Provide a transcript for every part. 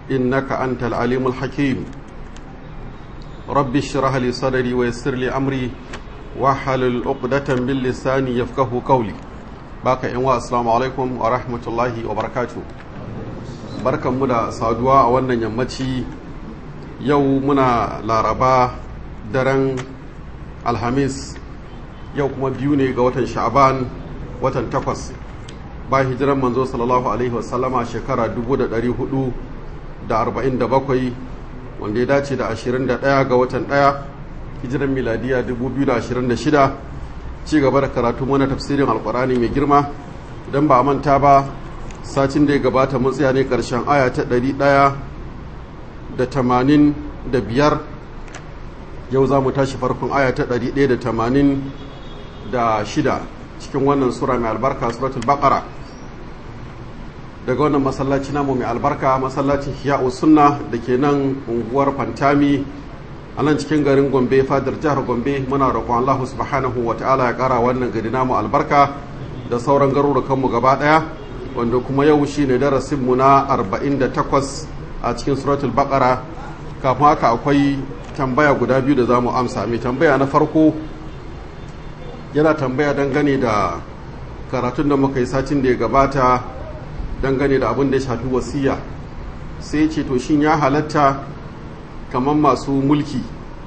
إنك أنت العليم الحكيم رب اشرح لي صدري ويسر لي أمري واحلل عقدة من لساني يفقه قولي باقي إنوا السلام عليكم ورحمة الله وبركاته بركة مدى سادوا أولا يمتي yau muna laraba daren alhamis yau kuma biyu ne ga watan sha'aban watan takwas ba hijiran manzo sallallahu alaihi wasallama shekara 447 wanda ya dace da 21 ga watan 1 hijiran miladiya 2026 ci gaba da karatu mana tafsirin alkurani mai girma idan ba a manta ba satin da ya gabata mun tsaya ne karshen aya ta 100 da tamanin da biyar yau za mu tashi farkon aya ta ɗari ɗaya da tamanin da shida cikin wannan sura mai albarka suratul baqara daga wannan masallaci namu mai albarka masallacin hiya'u sunna da ke nan unguwar fantami a nan cikin garin gombe fadar jihar gombe muna roƙon allah subhanahu wa ta'ala ya ƙara wannan gari namu albarka da sauran garurukanmu gaba ɗaya wanda kuma yau shine darasinmu na 48 a cikin suratul baqara kafin haka akwai tambaya guda biyu da za mu amsa mai tambaya na farko yana tambaya dangane da karatun da muka yi satin da ya gabata dangane da abin da ya shafi wasiya sai ce to shin ya halatta kamar masu mulki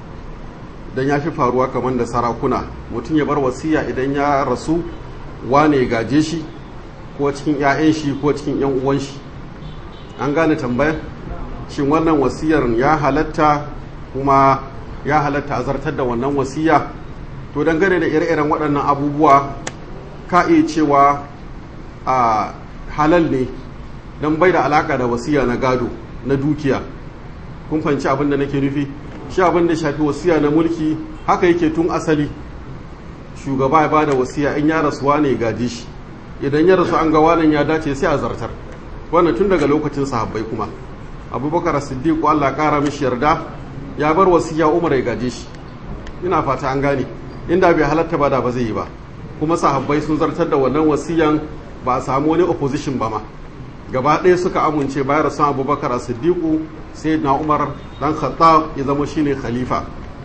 don ya fi faruwa kamar da sarakuna mutum ya bar wasiya idan ya rasu wane gaje shi ko cikin 'ya'yan shi ko cikin 'yan uwan shi an gane tambayar shin wannan wasiyar ya halatta kuma ya halatta a zartar da wannan wasiya to dangane da ire-iren waɗannan abubuwa ka iya cewa a halal ne don bai da alaka da wasiya na gado na dukiya kun fahimci abin da nake nufi shi abin da shafi wasiya na mulki haka yake tun asali shugaba ya bada wasiya in ya rasuwa ne gaji shi idan ya rasu an ga wanan ya dace sai a zartar wannan tun daga lokacin sahabbai kuma abubakar siddiq Allah kara mishi yarda ya bar wasiya umar ya gaje shi ina fata an gane inda bai halatta ba da ba zai yi ba kuma sahabbai sun zartar da wannan wasiyan ba a samu wani opposition ba ma gaba ɗaya suka amince bayan rasu abubakar siddiqu sai na umar dan khattab ya zama shine khalifa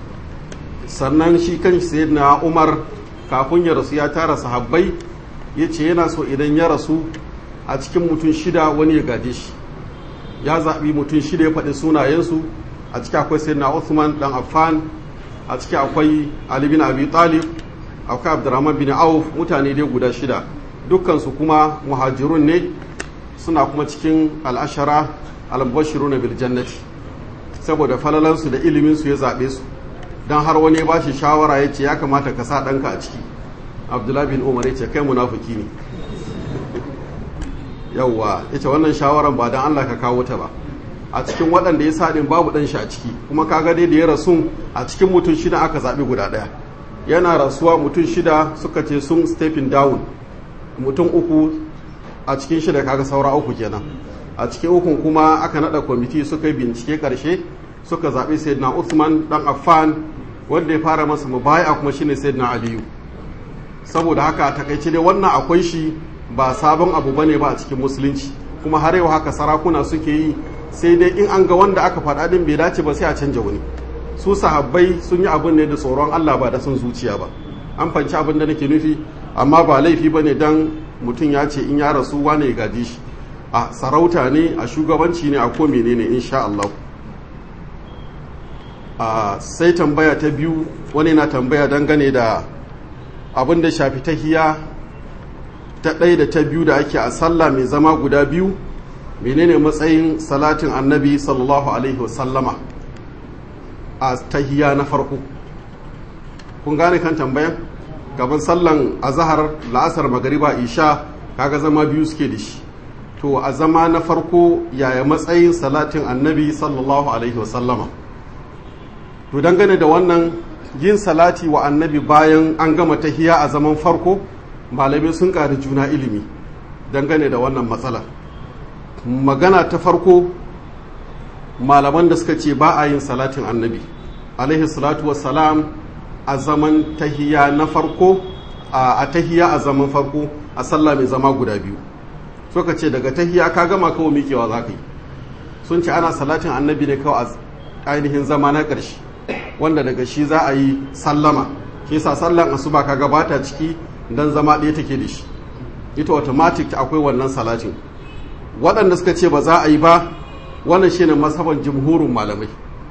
sannan shi kan na umar kafin ya rasu ya tara sahabbai ya ce yana so idan ya rasu a cikin mutum shida wani ya gaje shi ya zaɓi mutum shida ya faɗi sunayensu a ciki akwai sayyidina Uthman dan Affan a ciki akwai Ali bin Abi Talib akwai Abdurrahman bin Auf mutane dai guda shida dukkansu kuma muhajirun ne suna kuma cikin al'ashara al-mubashiruna bil jannati saboda falalansu da ilimin su ya zaɓe su dan har wani ba shi shawara ya ce ya kamata ka sa ɗanka a ciki Abdullahi bin Umar ya ce kai munafiki ne yauwa ita wannan shawaran ba don Allah ka kawo ta ba a cikin waɗanda ya saɗin babu ɗan shi a ciki kuma kaga dai da ya rasu a cikin mutum shida aka zaɓi guda ɗaya yana rasuwa mutum shida suka ce sun stepping down mutum uku a cikin shida kaga saura uku kenan a cikin ukun kuma aka naɗa kwamiti suka yi bincike ƙarshe suka zaɓi sayyidina usman ɗan affan wanda ya fara masa mubaya kuma shine sayyidina aliyu saboda haka takaice dai wannan akwai shi ba sabon abu bane ba a cikin musulunci kuma har yau haka sarakuna suke yi sai dai in an ga wanda aka faɗa din bai dace ba sai a canja wani su sahabbai sun yi abin ne da tsoron Allah ba da son zuciya ba an fanci abin da nake nufi amma ba laifi ba ne dan mutum ya ce in ya rasu wane ya gaji shi a sarauta ne a shugabanci ne a ko menene insha Allah a sai tambaya ta biyu wani na tambaya dangane da abin da shafi tahiya ta ɗaya da ta biyu da ake a sallah mai zama guda biyu menene matsayin salatin annabi sallallahu alaihi wasallama a tahiya na farko kun gane kan tambayan gaban sallan azahar la'asar magariba isha kaga zama biyu suke da shi to a zama na farko yaya matsayin salatin annabi sallallahu alaihi wasallama to dangane da wannan yin salati wa annabi bayan an gama tahiya a zaman farko malamai sun ƙari juna ilimi dangane da wannan matsalar magana ta farko malaman da suka ce ba a yin salatin annabi alaihi salatu wassalam a zaman tahiya na farko a tahiya a zaman farko a sallah mai zama guda biyu suka ce daga tahiya ka gama kawo miƙewa za ka yi sun ce ana salatin annabi ne kawai a ainihin zama na ƙarshe wanda daga shi za a yi sallama shi yasa sallan asuba ka gabata ciki dan zama ɗaya take da shi ita automatic ta akwai wannan salatin waɗanda suka ce ba za a yi ba wannan shine masaban jumhurin malamai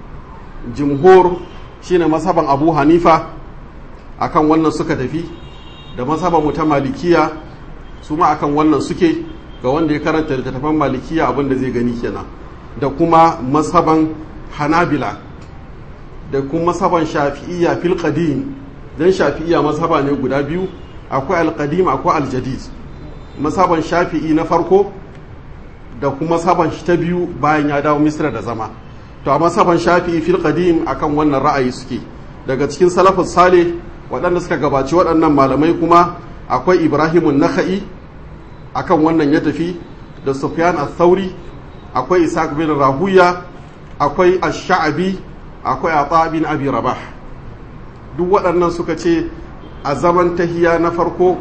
jumhur shine masaban abu hanifa akan wannan suka tafi da masaban mu ta malikiya su ma akan wannan suke ga wanda ya karanta littattafan malikiya abin da zai gani kenan da kuma masaban hanabila da kuma masaban shafi'iyya fil qadim dan shafi'iyya masaba ne guda biyu akwai al-qadim akwai al-jadid masaban shafi'i na farko da kuma saban shi ta biyu bayan ya dawo misra da zama to a masaban shafi'i fil qadim akan wannan ra'ayi suke daga cikin salafus salih waɗanda suka gabaci waɗannan malamai kuma akwai ibrahimun nakha'i akan wannan ya tafi da sufyan al-thauri akwai isaac bin rahuya akwai ash-sha'bi akwai ata bin abi rabah duk waɗannan suka ce a zaman tahiya na farko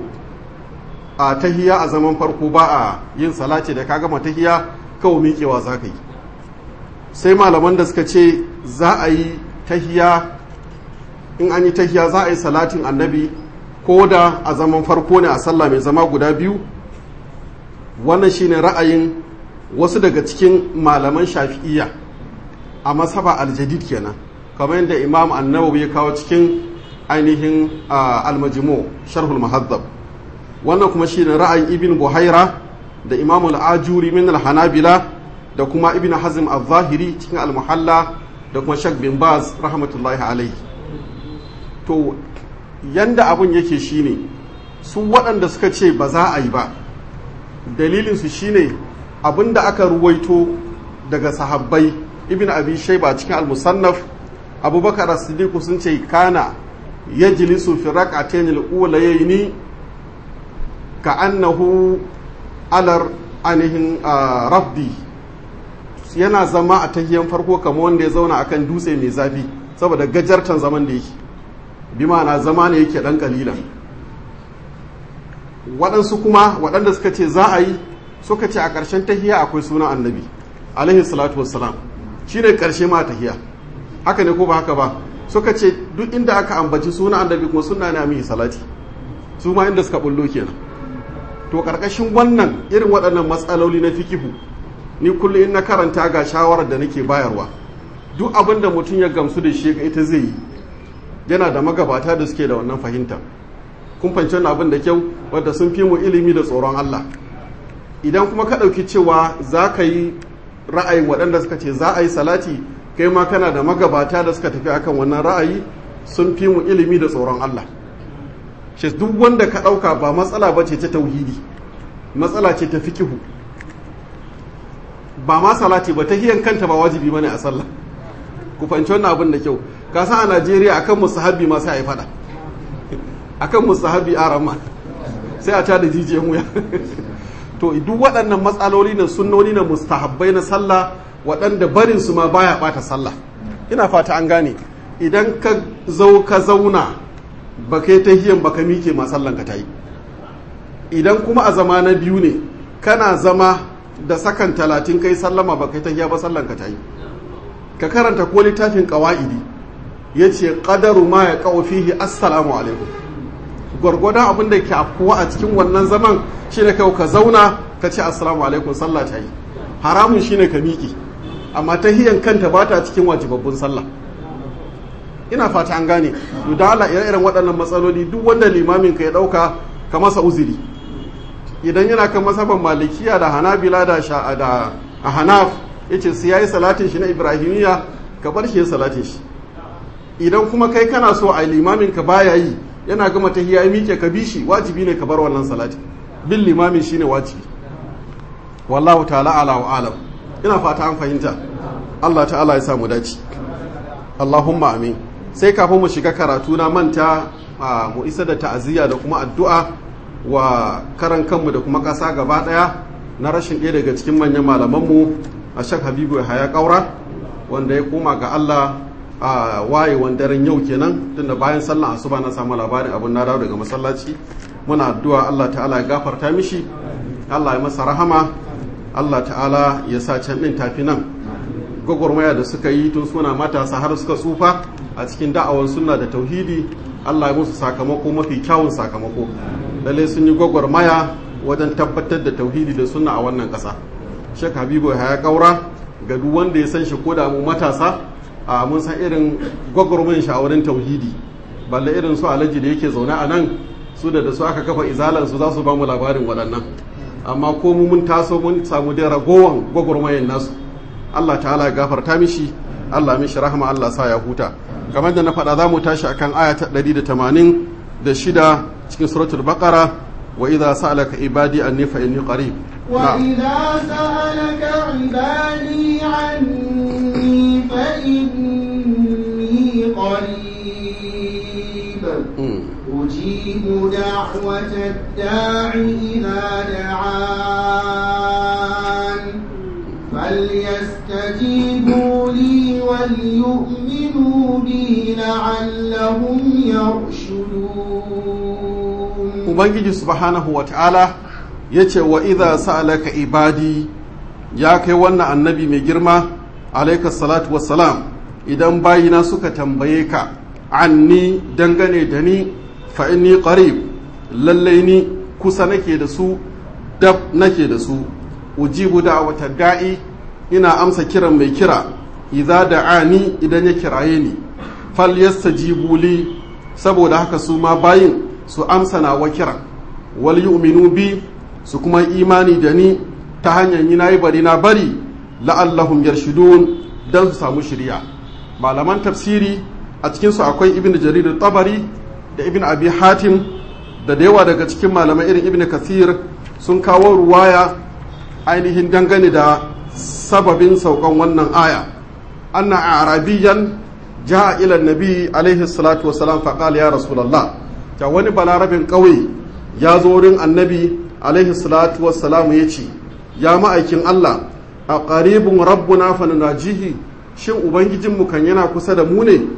a tahiya a zaman farko ba a yin salati da ka gama tahiya kawai miƙewa za ka yi sai malaman da suka ce za a yi tahiya in an yi tahiya za a yi salatin annabi ko da a zaman farko ne a sallah mai zama guda biyu wannan shine ra'ayin wasu daga cikin malaman shafi'iyya a masaba aljadid kenan kamar yadda imam annawawi ya kawo cikin ainihin almajimo sharhul muhazzab wannan kuma shine ra'ayin ibn buhaira da imam al-ajuri min al-hanabila da kuma ibn hazm al-zahiri cikin al-muhalla da kuma shak bin baz rahmatullahi alaihi to yanda abun yake shine su waɗanda suka ce ba za a yi ba dalilinsu shine abinda aka ruwaito daga sahabbai ibn abi shaiba cikin al-musannaf abubakar as-siddiq sun ce kana yajlisu fi rak'atayn al-ulayayn ka annahu alar anihin rafdi yana zama a tahiyan farko kamar wanda ya zauna akan dutse mai zafi saboda gajartan zaman da yake bi ma'ana zama ne yake dan kalilan waɗansu kuma waɗanda suka ce za a yi suka ce a ƙarshen tahiya akwai sunan annabi alaihi salatu wassalam shi ne ƙarshe ma tahiya haka ne ko ba haka ba suka ce duk inda aka ambaci sunan annabi kuma suna ne a mihi salati su ma inda suka bullo kenan to ƙarƙashin wannan irin waɗannan matsaloli na fikihu ni kullum in na karanta ga shawarar da nake bayarwa duk abin da mutum ya gamsu da shi ita zai yi yana da magabata da suke da wannan fahimta kun fahimci wannan abin da kyau wadda sun fi mu ilimi da tsoron Allah idan kuma ka ɗauki cewa za ka yi ra'ayin waɗanda suka ce za a yi salati kai ma kana da magabata da suka tafi akan wannan ra'ayi sun fi mu ilimi da tsoron Allah shi duk wanda ka ɗauka ba matsala ba ce ta tauhidi matsala ce ta fikihu ba ma salati ba ta hiyan kanta ba wajibi bane a sallah ku fahimci wannan abin da kyau ka san a Najeriya akan musahabi ma sai a yi fada akan musahabi a rama sai a tada jijiyan wuya to duk waɗannan matsaloli na sunnoni na mustahabbai na sallah waɗanda barin su ma baya ɓata sallah ina fata an gane idan ka zau ka zauna ba kai ta hiyan ba ka mike ma sallan ka ta yi idan kuma a zama na biyu ne kana zama da sakan talatin kai sallama ba kai ta hiya ba sallan ka ta yi ka karanta ko littafin ƙawa'idi ya ce ƙadaru ma ya ƙawo fihi assalamu alaikum gwargwadon abin da ke afkuwa a cikin wannan zaman shine kai ka zauna ka ce assalamu alaikum sallah ta yi haramun shine ka miƙi amma ta hiyan kanta ba ta cikin wajibabbun sallah ina fata an gane to da Allah irin waɗannan matsaloli duk wanda limamin ka ya ɗauka ka masa uzuri idan yana kan masaban malikiya da hanabila da da a hanaf yace sai yayi salatin shi na ibrahimiya ka bar shi ya salatin shi idan kuma kai kana so a limamin ka baya yi yana gama ta hiya miƙe ka bi shi wajibi ne ka bar wannan salati bin limamin shine wajibi wallahu ta'ala ala wa alam ina fata an fahimta Allah ta'ala ya samu dace Allahumma amin sai kafin mu shiga karatu na manta mu isa da ta'aziyya da kuma addu'a wa karan kanmu da kuma ƙasa gaba ɗaya na rashin ɗaya daga cikin manyan malamanmu a shak habibu ya haya ƙaura wanda ya koma ga Allah a wayewan daren yau kenan tunda bayan sallan asuba na samu labarin abin na dawo daga masallaci muna addu'a Allah ta'ala ya gafarta mishi Allah ya masa rahama Allah ta'ala ya sa can ɗin tafi nan gwagwarmaya da suka yi tun suna matasa har suka tsufa a cikin da'awar sunna da tauhidi Allah ya musu sakamako mafi kyawun sakamako lalle sun yi gwagwarmaya wajen tabbatar da tauhidi da sunna a wannan ƙasa Sheikh Habibu ya kaura ga duk wanda ya san shi ko da mu matasa a mun san irin gwagwarmayin shi a wurin tauhidi balle irin su alaji da yake zaune a nan su da da su aka kafa izalar su za su ba mu labarin waɗannan amma ko mu mun taso mun samu da ragowan gwagwarmayin nasu Allah ta'ala ya gafarta mishi Allah mishi rahama Allah sa ya huta kamar da na faɗa za mu tashi akan aya ta 186 cikin suratul baqara wa idza sa'alaka ibadi anni fa inni qarib وإذا سألك عبادي عني فإني قريب أجيب دعوة الداع إذا دعان فليستجيبوا لي وليؤمنوا بي لعلهم يرشدون ubangiji subhanahu wa ta'ala ya ce wa idha sa'alaka ibadi ya kai wannan annabi mai girma alaika salatu wassalam idan bayina suka tambaye ka anni dangane da ni fa inni qarib lallai ni kusa nake da su dab nake da su ujibu da'wata da'i ina amsa kiran mai kira idza da'ani idan ya kiraye ni falyastajibu li saboda haka su ma bayin su amsa na wa kira wal yu'minu bi su kuma imani da ni ta hanyar yi nayi bari na bari la'allahum yarshudun dan su samu shiriya malaman tafsiri a cikin su akwai ibnu jarir tabari da ibnu abi hatim da da yawa daga cikin malamai irin ibnu kathir sun kawo ruwaya ainihin dangane da sababin saukan wannan aya anna arabiyan ja'a ila nabi alaihi salatu wasalam faqala ya rasulullah ta wani balarabin ƙauye ya zo wurin annabi alaihi salatu wassalamu ya ce ya ma'aikin Allah a ƙaribin rabbuna fanunajihi shin ubangijinmu kan yana kusa da mu ne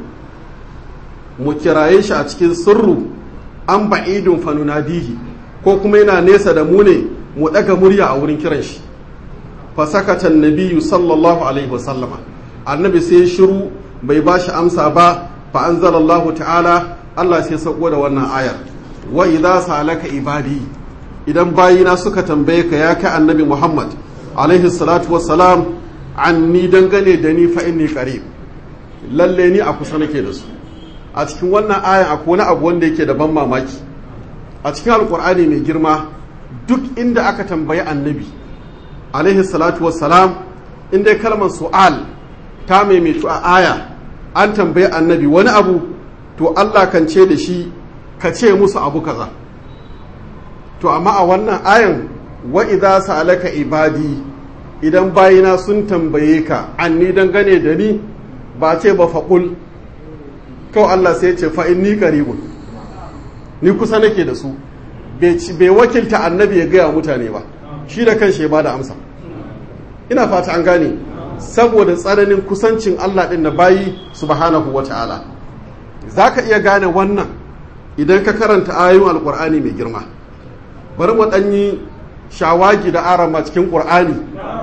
mu kiraye shi a cikin sirru an ba'idun fanunadihi ko kuma yana nesa da mu ne mu ɗaga murya a wurin kiran shi fasakatan nabiyu sallallahu alaihi wasallama annabi sai shiru bai ba shi amsa ba fa anzalallahu ta'ala Allah sai sauko da wannan ayar wa idza salaka ibadi idan bayina suka tambaye ka ya kai annabi Muhammad alaihi salatu wassalam anni dangane da ni fa inni qarib lalle ni a kusa nake da su a cikin wannan ayan akwai wani abu wanda yake da ban mamaki a cikin alkur'ani mai girma duk inda aka tambayi annabi alaihi salatu wassalam inda kalmar su'al ta maimaitu a aya an tambayi annabi wani abu to Allah kan ce da shi ka ce musu abu kaza to amma a wannan ayan wa idza sa'alaka ibadi idan bayina sun tambaye ka anni dangane da ni ba ce ba faqul kawai Allah sai ya ce fa inni qaribun ni kusa nake da su bai wakilta annabi ya gaya mutane ba shi da kanshi ya bada amsa ina fata an gane saboda tsananin kusancin Allah din na bayi subhanahu wata'ala za ka iya gane wannan idan ka karanta ayoyin alkur'ani mai girma bari mu ɗanyi shawagi da arama cikin ƙur'ani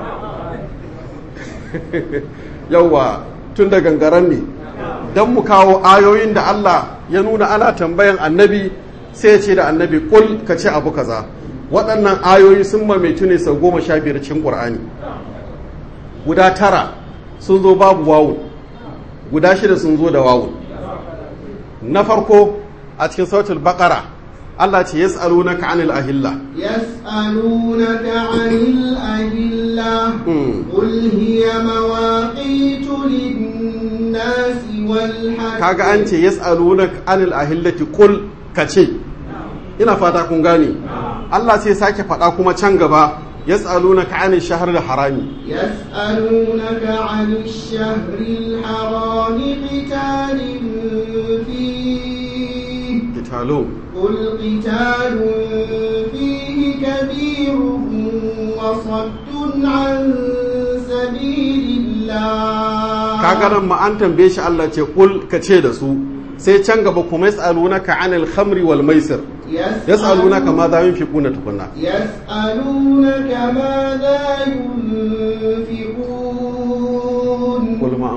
yauwa tun da gangaren ne don mu kawo ayoyin da Allah ya nuna ana tambayan annabi sai ce da annabi kul ka ce abu kaza waɗannan ayoyi sun mamaitu ne sau goma sha biyar cikin ƙur'ani guda tara sun zo babu wawun guda shida sun zo da wawun na farko a cikin sautul baqara Allah ce yas'alunaka 'anil ahilla يسألونك عن الأهلة قل هي مواقيت للناس والحج kaga an ce yas'alunaka 'anil ahillati qul kace ina fata kun gane Allah sai sake faɗa kuma can gaba yas'alunaka 'anil shahril harami يسألونك عن الشهر الحرام قتال فيه qitalun قل قتال فيه كبير وصد عن سبيل الله kaga nan ma an tambaye shi Allah ce qul kace da su sai can gaba kuma yas'alunaka 'anil khamri wal maisir yas'alunaka ma za yunfiquna tukunna يسألونك ماذا ينفقون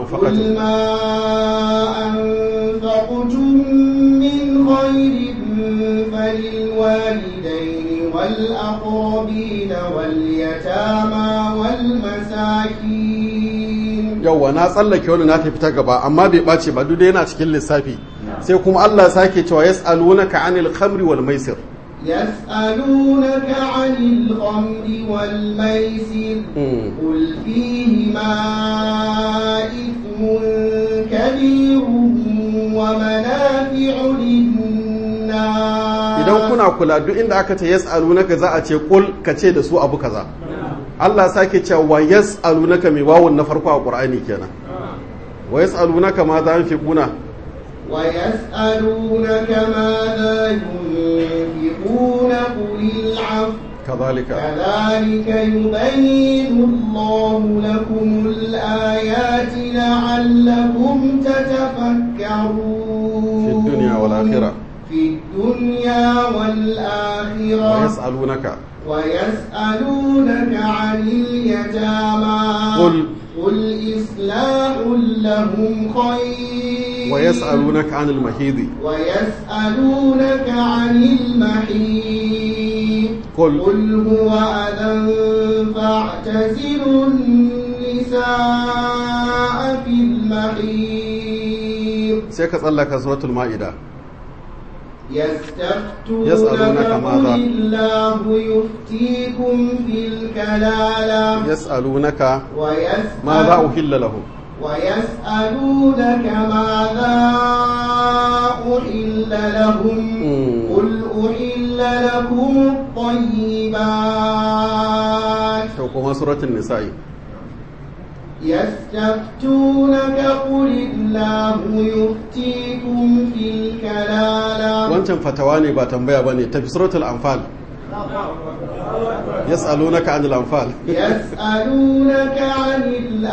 anfaqatum قل ما أنفقتم من خير فللوالدين والأقربين واليتامى والمساكين yauwa na tsallake wani na tafi ta gaba amma bai ɓace ba duk da yana cikin lissafi sai kuma Allah sake cewa yas'alunaka anil khamri wal maisir يسألونك عن الخمر والميسر Mm. قل فيهما إثم كبير ومنافع للناس idan kuna kula duk inda aka ce yas'alunaka za a ce kul ka ce da su abu kaza Allah sake cewa wa yas'alunaka mai wawun na farko a Qur'ani kenan wa yas'alunaka ma za yunfiquna ويسألونك ماذا ينفقون قل العفو kadhalika كذلك يبين الله لكم الآيات لعلكم تتفكرون في الدنيا والآخرة في الدنيا والآخرة wa yas'alunaka ويسألونك عن اليتامى قل قل إصلاح لهم خير wa yas'alunaka anil mahidi ويسألونك عن المحيط قل قل هو أذى فاعتزلوا النساء في المحيط sai ka tsallaka suratul ma'ida يستفتونك يسألونك قل ماذا؟ الله يفتيكم في الكلالة yas'alunaka ويسأل ma za uhilla lahum ويسألونك ماذا أحل لهم مم. قل أحل لكم الطيبات to kuma suratul nisa'i يستفتونك قل الله يفتيكم في الكلالة wancan fatawa ne ba tambaya bane tafi suratul anfal yas'alunaka anil anfal يسألونك عن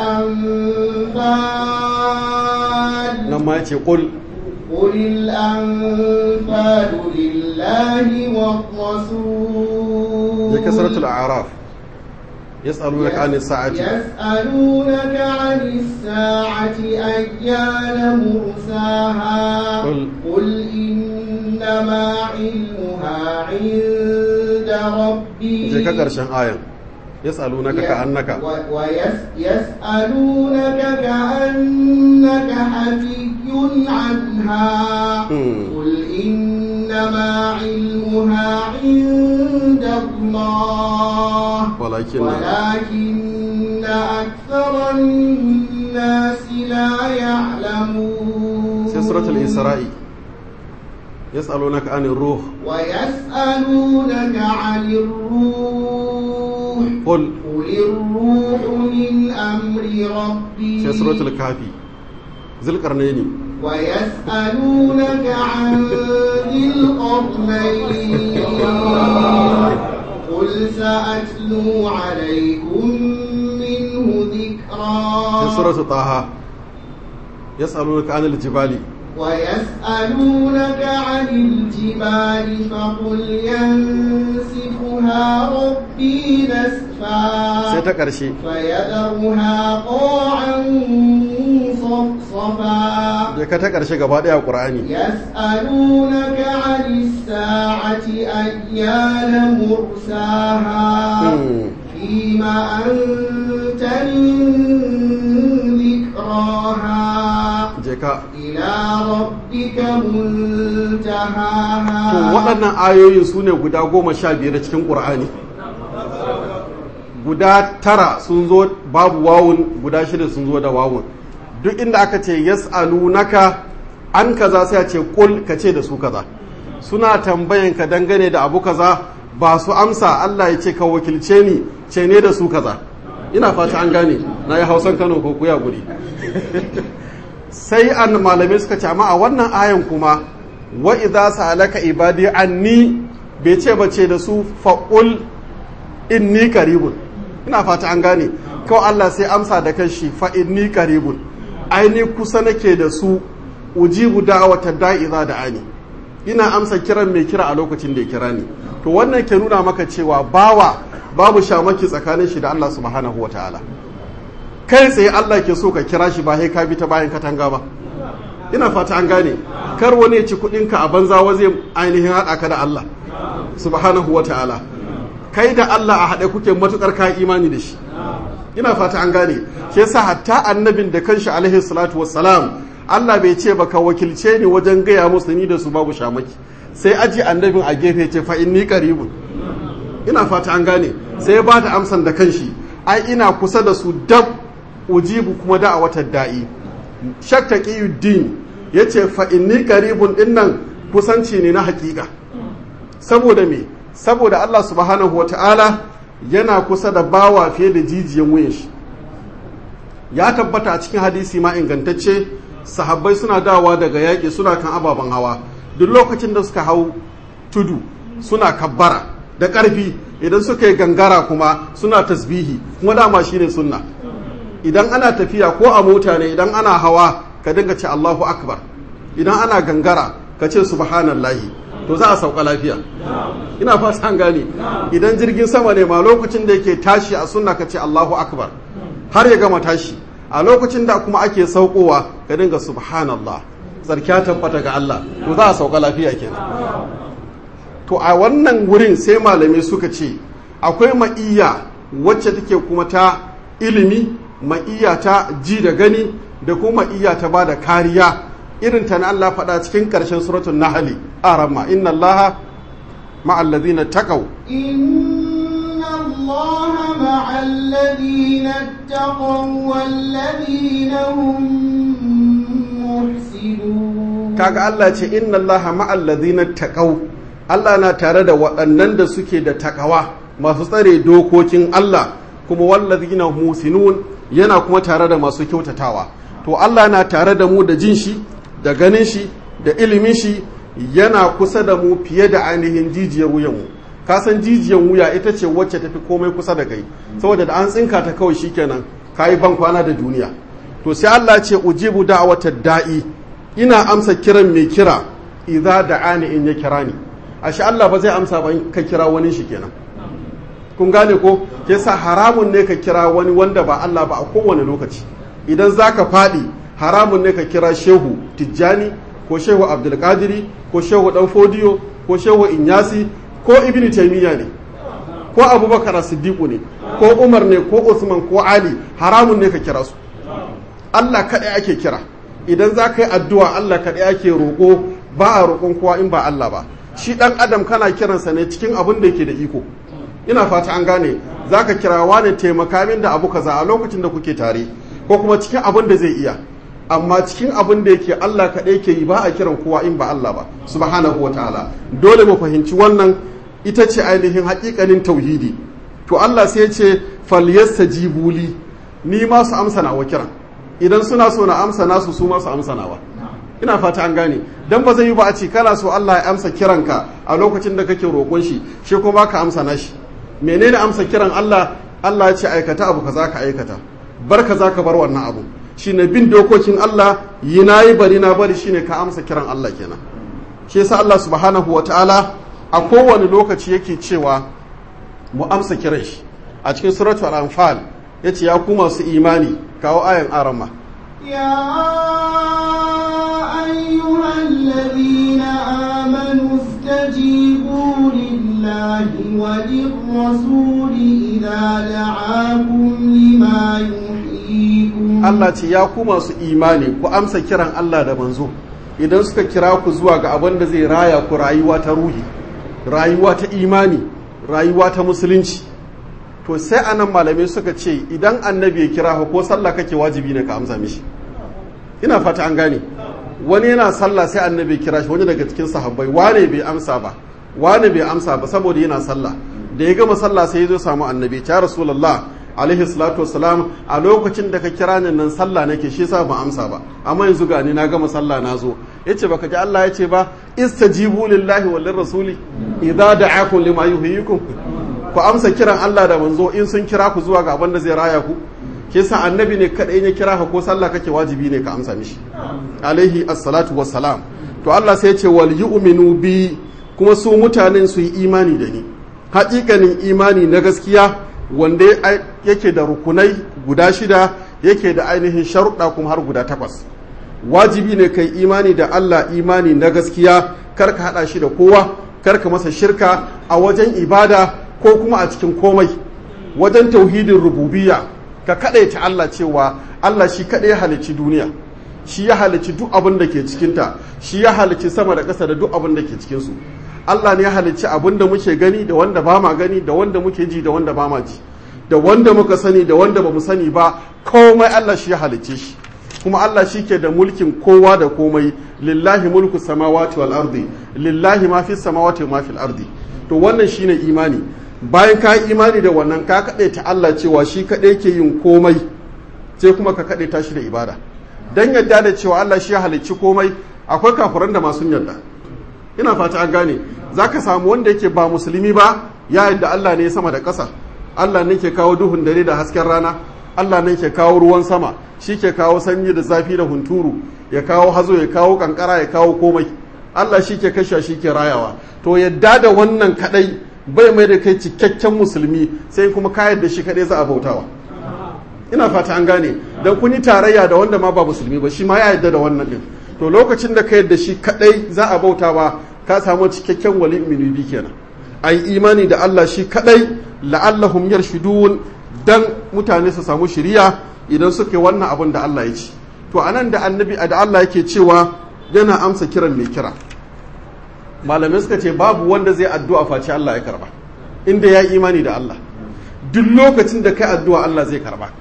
الأنفال nan ma yace qul قل الأنفال لله والرسول ya suratul a'raf yas'alunaka anis sa'ati يسألونك عن الساعة أيان مرساها قل- قل إنما علمها عند ربي je ka karshen ayan yas'alunaka ka annaka ويسألونك كأنك حفي عنها مم. قل إنما علمها عند الله walakin ولكن أكثر الناس لا يعلمون sai suratul isra'i yas'alunaka anir ruh ويسألونك عن الروح qul قل الروح من أمر ربي sai suratul kafi zulqarnaini ويسألونك عن ذي القرنين قل سأتلو عليكم منه sai ذكرا suratul taha yas'alunaka anil jibali ويسألونك عن الجبال فقل ينسفها ربي sai نسفا ta ƙarshe فيذرها قاعا صفصفا je ka ta ƙarshe gaba ɗaya a ƙur'ani يسألونك عن الساعة أيان مرساها Hmm. فيما أنت من ذكراها je ka إلى ربك to منتهاها waɗannan ayoyin su ne guda goma sha biyar cikin ƙur'ani guda tara sun zo babu wawun guda shida sun zo da wawun duk inda aka ce yas'alunaka an kaza sai a ce kul ka ce da su kaza suna tambayan ka dangane da abu kaza ba su amsa Allah ya ce ka wakilce ni ce ne da su kaza ina fata an gane na yi hausan kano ko kuya guri sai an malamai suka ce amma a wannan ayan kuma wa idza sa'alaka ibadi anni bai ce ba ce da su faqul inni qaribun ina fata an gane kawai Allah sai amsa da kanshi fa inni qaribun aini kusa nake da su ujibu da'wata da'i za da ani ina amsa kiran mai kira a lokacin da ya kira ni to wannan ke nuna maka cewa bawa babu shamaki tsakanin shi da Allah subhanahu wataala kai tsaye Allah ke so ka kira shi ba sai ka bi ta bayan katanga ba ina fata an gane kar wani ya ci kuɗinka a banza wa zai ainihin haɗa ka da Allah subhanahu wa ta'ala kai da Allah a haɗe kuke matukar ka imani da shi ina fata an gane shi yasa hatta annabin da kanshi alaihi salatu wassalam Allah bai ce baka wakilce ni wajen gaya musu ni da su babu shamaki sai aji annabin a gefe ce fa inni qaribun ina fata an gane sai ya bada amsan da kanshi ai ina kusa da su dab ujibu kuma da a watan da'i shakta qiyuddin yace fa inni qaribun dinnan kusanci ne na hakika saboda me saboda Allah subhanahu wata'ala yana kusa da bawa fiye da jijiyan wuyan shi ya tabbata a cikin hadisi ma ingantacce sahabbai suna dawa daga yaƙi suna kan ababen hawa duk lokacin da suka hau tudu suna kabbara da ƙarfi idan suka yi gangara kuma suna tasbihi kuma dama shine sunna idan ana tafiya ko a mota ne idan ana hawa ka dinga ce Allahu akbar idan ana gangara ka ce subhanallahi to za a sauka lafiya ina fata an gane idan jirgin sama ne ma lokacin da yake tashi a sunna ka ce Allahu akbar har ya gama tashi a lokacin da kuma ake saukowa ka dinga subhanallah tsarkiya tabbata ga Allah to za a sauka lafiya kenan to a wannan wurin sai malamai suka ce akwai ma'iyya wacce take kuma ta ilimi ma'iyya ta ji da gani da kuma ma'iyya ta ba da kariya irin ta na Allah faɗa cikin ƙarshen suratul nahli arama inna allaha ma'al ladina taqaw إن الله مع الذين اتقوا والذين هم محسنون kaga Allah ce inna allaha ma'al ladina taqaw Allah na tare da waɗannan da suke da takawa masu tsare dokokin Allah kuma wallazina musinun yana kuma tare da masu kyautatawa to Allah na tare da mu da jin shi da ganin shi da ilimin shi yana kusa da mu fiye da ainihin jijiyar wuyanmu ka san jijiyar wuya ita ce wacce tafi komai kusa da kai saboda da an tsinka ta kawai shikenan kayi ban kwana da duniya to sai Allah ce ujibu da'watad da'i ina amsa kiran mai kira idza da'ani in ya kira ni ashe Allah ba zai amsa ba in ka kira wani shi kenan kun gane ko yasa haramun ne ka kira wani wanda ba Allah ba a kowane lokaci idan zaka faɗi haramun ne ka kira shehu tijjani ko shehu abdulkadiri ko shehu dan fodiyo ko shehu inyasi ko ibn taymiya ne ko abubakar siddiqu ne ko umar ne ko usman ko ali haramun ne ka kira su allah kaɗai ake kira idan za ka yi addu'a allah kaɗai ake roƙo ba a roƙon kowa in ba allah ba shi ɗan adam kana kiransa ne cikin abin da yake da iko ina fata an gane za ka kira wani taimaka min da abu kaza a lokacin da kuke tare ko kuma cikin abin da zai iya amma cikin abin da yake Allah kaɗai ke yi ba a kiran kowa in ba Allah ba subhanahu wataala dole mu fahimci wannan ita ce ainihin haƙiƙanin tauhidi to Allah sai ya ce falyastajibu li ni ma su amsa nawa kiran idan suna so na amsa nasu su ma su amsa nawa ina fata an gane dan ba zai yi ba a ce kana so Allah ya amsa kiranka a lokacin da kake roƙon shi shi kuma ka amsa nashi menene amsa kiran Allah Allah ya ce aikata abu kaza ka aikata bar kaza ka bar wannan abu shine bin dokokin Allah yi na yi bari na bari shine ka amsa kiran Allah kenan shi yasa Allah subhanahu wa ta'ala a kowane lokaci yake cewa mu amsa kiran shi a cikin suratul al-anfal yace ya ku masu imani kawo ayan arama يا أيها الذين آمنوا استجيبوا لله وللرسول إذا دعاكم لما يحييكم Allah ce ya ku masu imani ku amsa kiran Allah da manzo idan suka kira ku zuwa ga abin da zai raya ku rayuwa ta ruhi rayuwa ta imani rayuwa ta musulunci to sai anan malamai suka ce idan annabi ya kira ka ko sallah kake wajibi ne ka amsa mishi ina fata an gane wani yana sallah sai annabi ya kira shi wani daga cikin sahabbai wane bai amsa ba wane bai amsa ba saboda yana sallah da ya gama sallah sai ya zo samu annabi ya rasulullah alaihi salatu wassalam a lokacin da ka kira ni nan sallah nake shi yasa ban amsa ba amma yanzu ga ni na gama sallah na zo yace baka ji Allah yace ba istajibu lillahi wal rasuli idza da'akum lima yuhyikum ku amsa kiran Allah da manzo in sun kira ku zuwa ga abin da zai raya ku ke sa annabi ne kadai ya kira ka ko sallah kake wajibi ne ka amsa mishi alaihi assalatu wassalam to Allah sai ya ce wal yu'minu bi kuma su mutanen su yi imani da ni haƙiƙanin imani na gaskiya wanda yake da rukunai guda shida yake da ainihin sharuɗa kuma har guda takwas wajibi ne kai imani da Allah imani na gaskiya kar ka haɗa shi da kowa kar ka masa shirka a wajen ibada ko kuma a cikin komai wajen tauhidin rububiyya ka kaɗaita Allah cewa Allah shi kaɗai halicci duniya shi ya halicci duk abin da ke cikinta shi ya halicci sama da ƙasa da duk abin da ke cikinsu Allah ne ya halicci abin da muke gani da wanda ba ma gani da wanda muke ji da wanda ba ma ji da wanda muka sani da wanda ba mu sani ba komai Allah shi ya halicce shi kuma Allah shi ke da mulkin kowa da komai lillahi mulku samawati wal ardi lillahi ma fi samawati ma fil ardi to wannan shine imani bayan ka yi imani da wannan ka kaɗe ta Allah cewa shi kaɗai ke yin komai sai kuma ka kaɗe ta shi da ibada dan yadda da cewa Allah shi ya halicci komai akwai kafiran da masu yadda ina fata an gane zaka samu wanda yake ba musulmi ba ya yadda Allah ne sama da ƙasa Allah ne ke kawo duhun dare da hasken rana Allah ne ke kawo ruwan sama shi ke kawo sanyi da zafi da hunturu ya kawo hazo ya kawo kankara ya kawo komai Allah shi ke kashe shi ke rayawa to yadda da wannan kadai bai mai da kai cikakken musulmi sai kuma ka yadda shi kadai za a bautawa ina fata an gane dan kun yi tarayya da wanda ma ba musulmi ba shi ma ya yadda da wannan din to lokacin da ka yadda shi kadai za a bautawa ka samu cikakken wali minubi kenan ai imani da Allah shi kadai la'allahum yarshudun dan mutane su samu shiriya idan suke wannan abin da Allah ya ci to anan da annabi da Allah yake cewa yana amsa kiran mai kira malamai suka ce babu wanda zai addu'a face Allah ya karba inda ya imani da Allah duk lokacin da kai addu'a Allah zai karba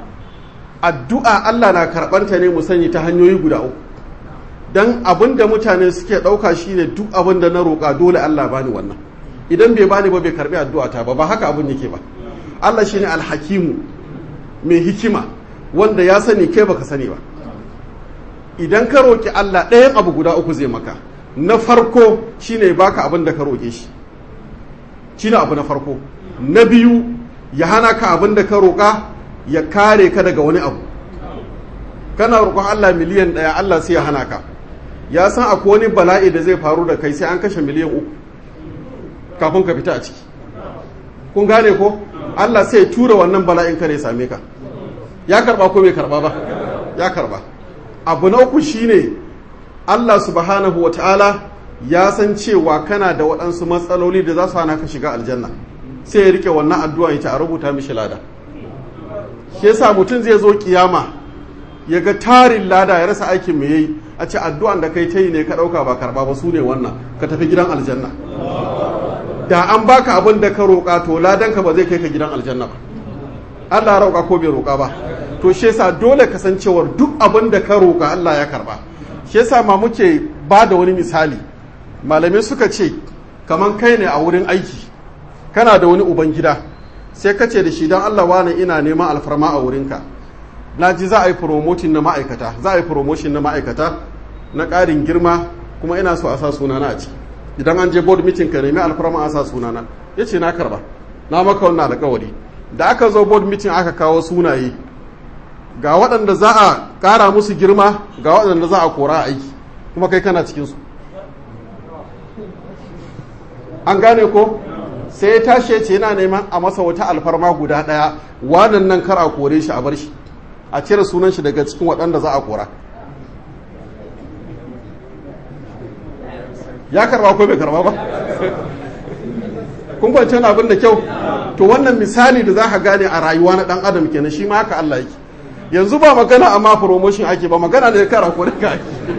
addu'a Allah na karbanta ne mu sani ta hanyoyi guda uku dan abin da mutane suke ɗauka shine duk abin da na roƙa dole Allah bani wannan idan bai bani ba bai karbi addu'a ta ba ba haka abin yake ba Allah shine alhakimu mai hikima wanda ya sani kai baka sani ba idan ka roƙi Allah ɗayan abu guda uku zai maka na farko shine baka abin da ka roƙe shi shine abu na farko na biyu ya hana ka abin da ka roƙa ya kare ka daga wani abu kana roƙon Allah miliyan ɗaya Allah sai ya hana ka ya san akwai wani bala'i da zai faru da kai sai an kashe miliyan uku kafin ka fita a ciki kun gane ko Allah sai tura wannan bala'in ka ne same ka ya karba ko bai karba ba ya karba abu na uku shine Allah subhanahu wa ta'ala ya san cewa kana da waɗansu matsaloli da za su hana ka shiga aljanna sai ya rike wannan addu'a ita a rubuta mishi lada shi yasa mutum zai zo kiyama ya ga tarin lada ya rasa aikin me yayi a ce addu'an da kai ta yi ne ka ɗauka ba karba ba su ne wannan ka tafi gidan aljanna da an baka abin da ka roƙa to ladanka ba zai kai ka gidan aljanna ba Allah roƙa ko bai roƙa ba to shi yasa dole kasancewar duk abin da ka roƙa Allah ya karba shi yasa ma muke ba da wani misali malamai suka ce kaman kai ne a wurin aiki kana da wani uban gida sai ka ce da shi don Allah wani ina neman alfarma a wurinka na ji za a yi promotion na ma'aikata za a yi promotion na ma'aikata na ƙarin girma kuma ina so a sa sunana a ciki idan an je board meeting ka nemi alfarma a sa sunana ya ce na karba na maka wannan alkawari da aka zo board meeting aka kawo sunaye ga waɗanda za a ƙara musu girma ga waɗanda za a kora a aiki kuma kai kana cikinsu an gane ko sai ya tashi ce yana neman a masa wata alfarma guda ɗaya wanan nan kar a kore shi a bar shi a cire sunan shi daga cikin waɗanda za a kora ya karba ko bai karba ba kun kwanci wani abin da kyau to wannan misali da za ka gane a rayuwa na dan adam kenan shi ma haka Allah yake yanzu ba magana amma promotion ake ba magana da kara ko da ake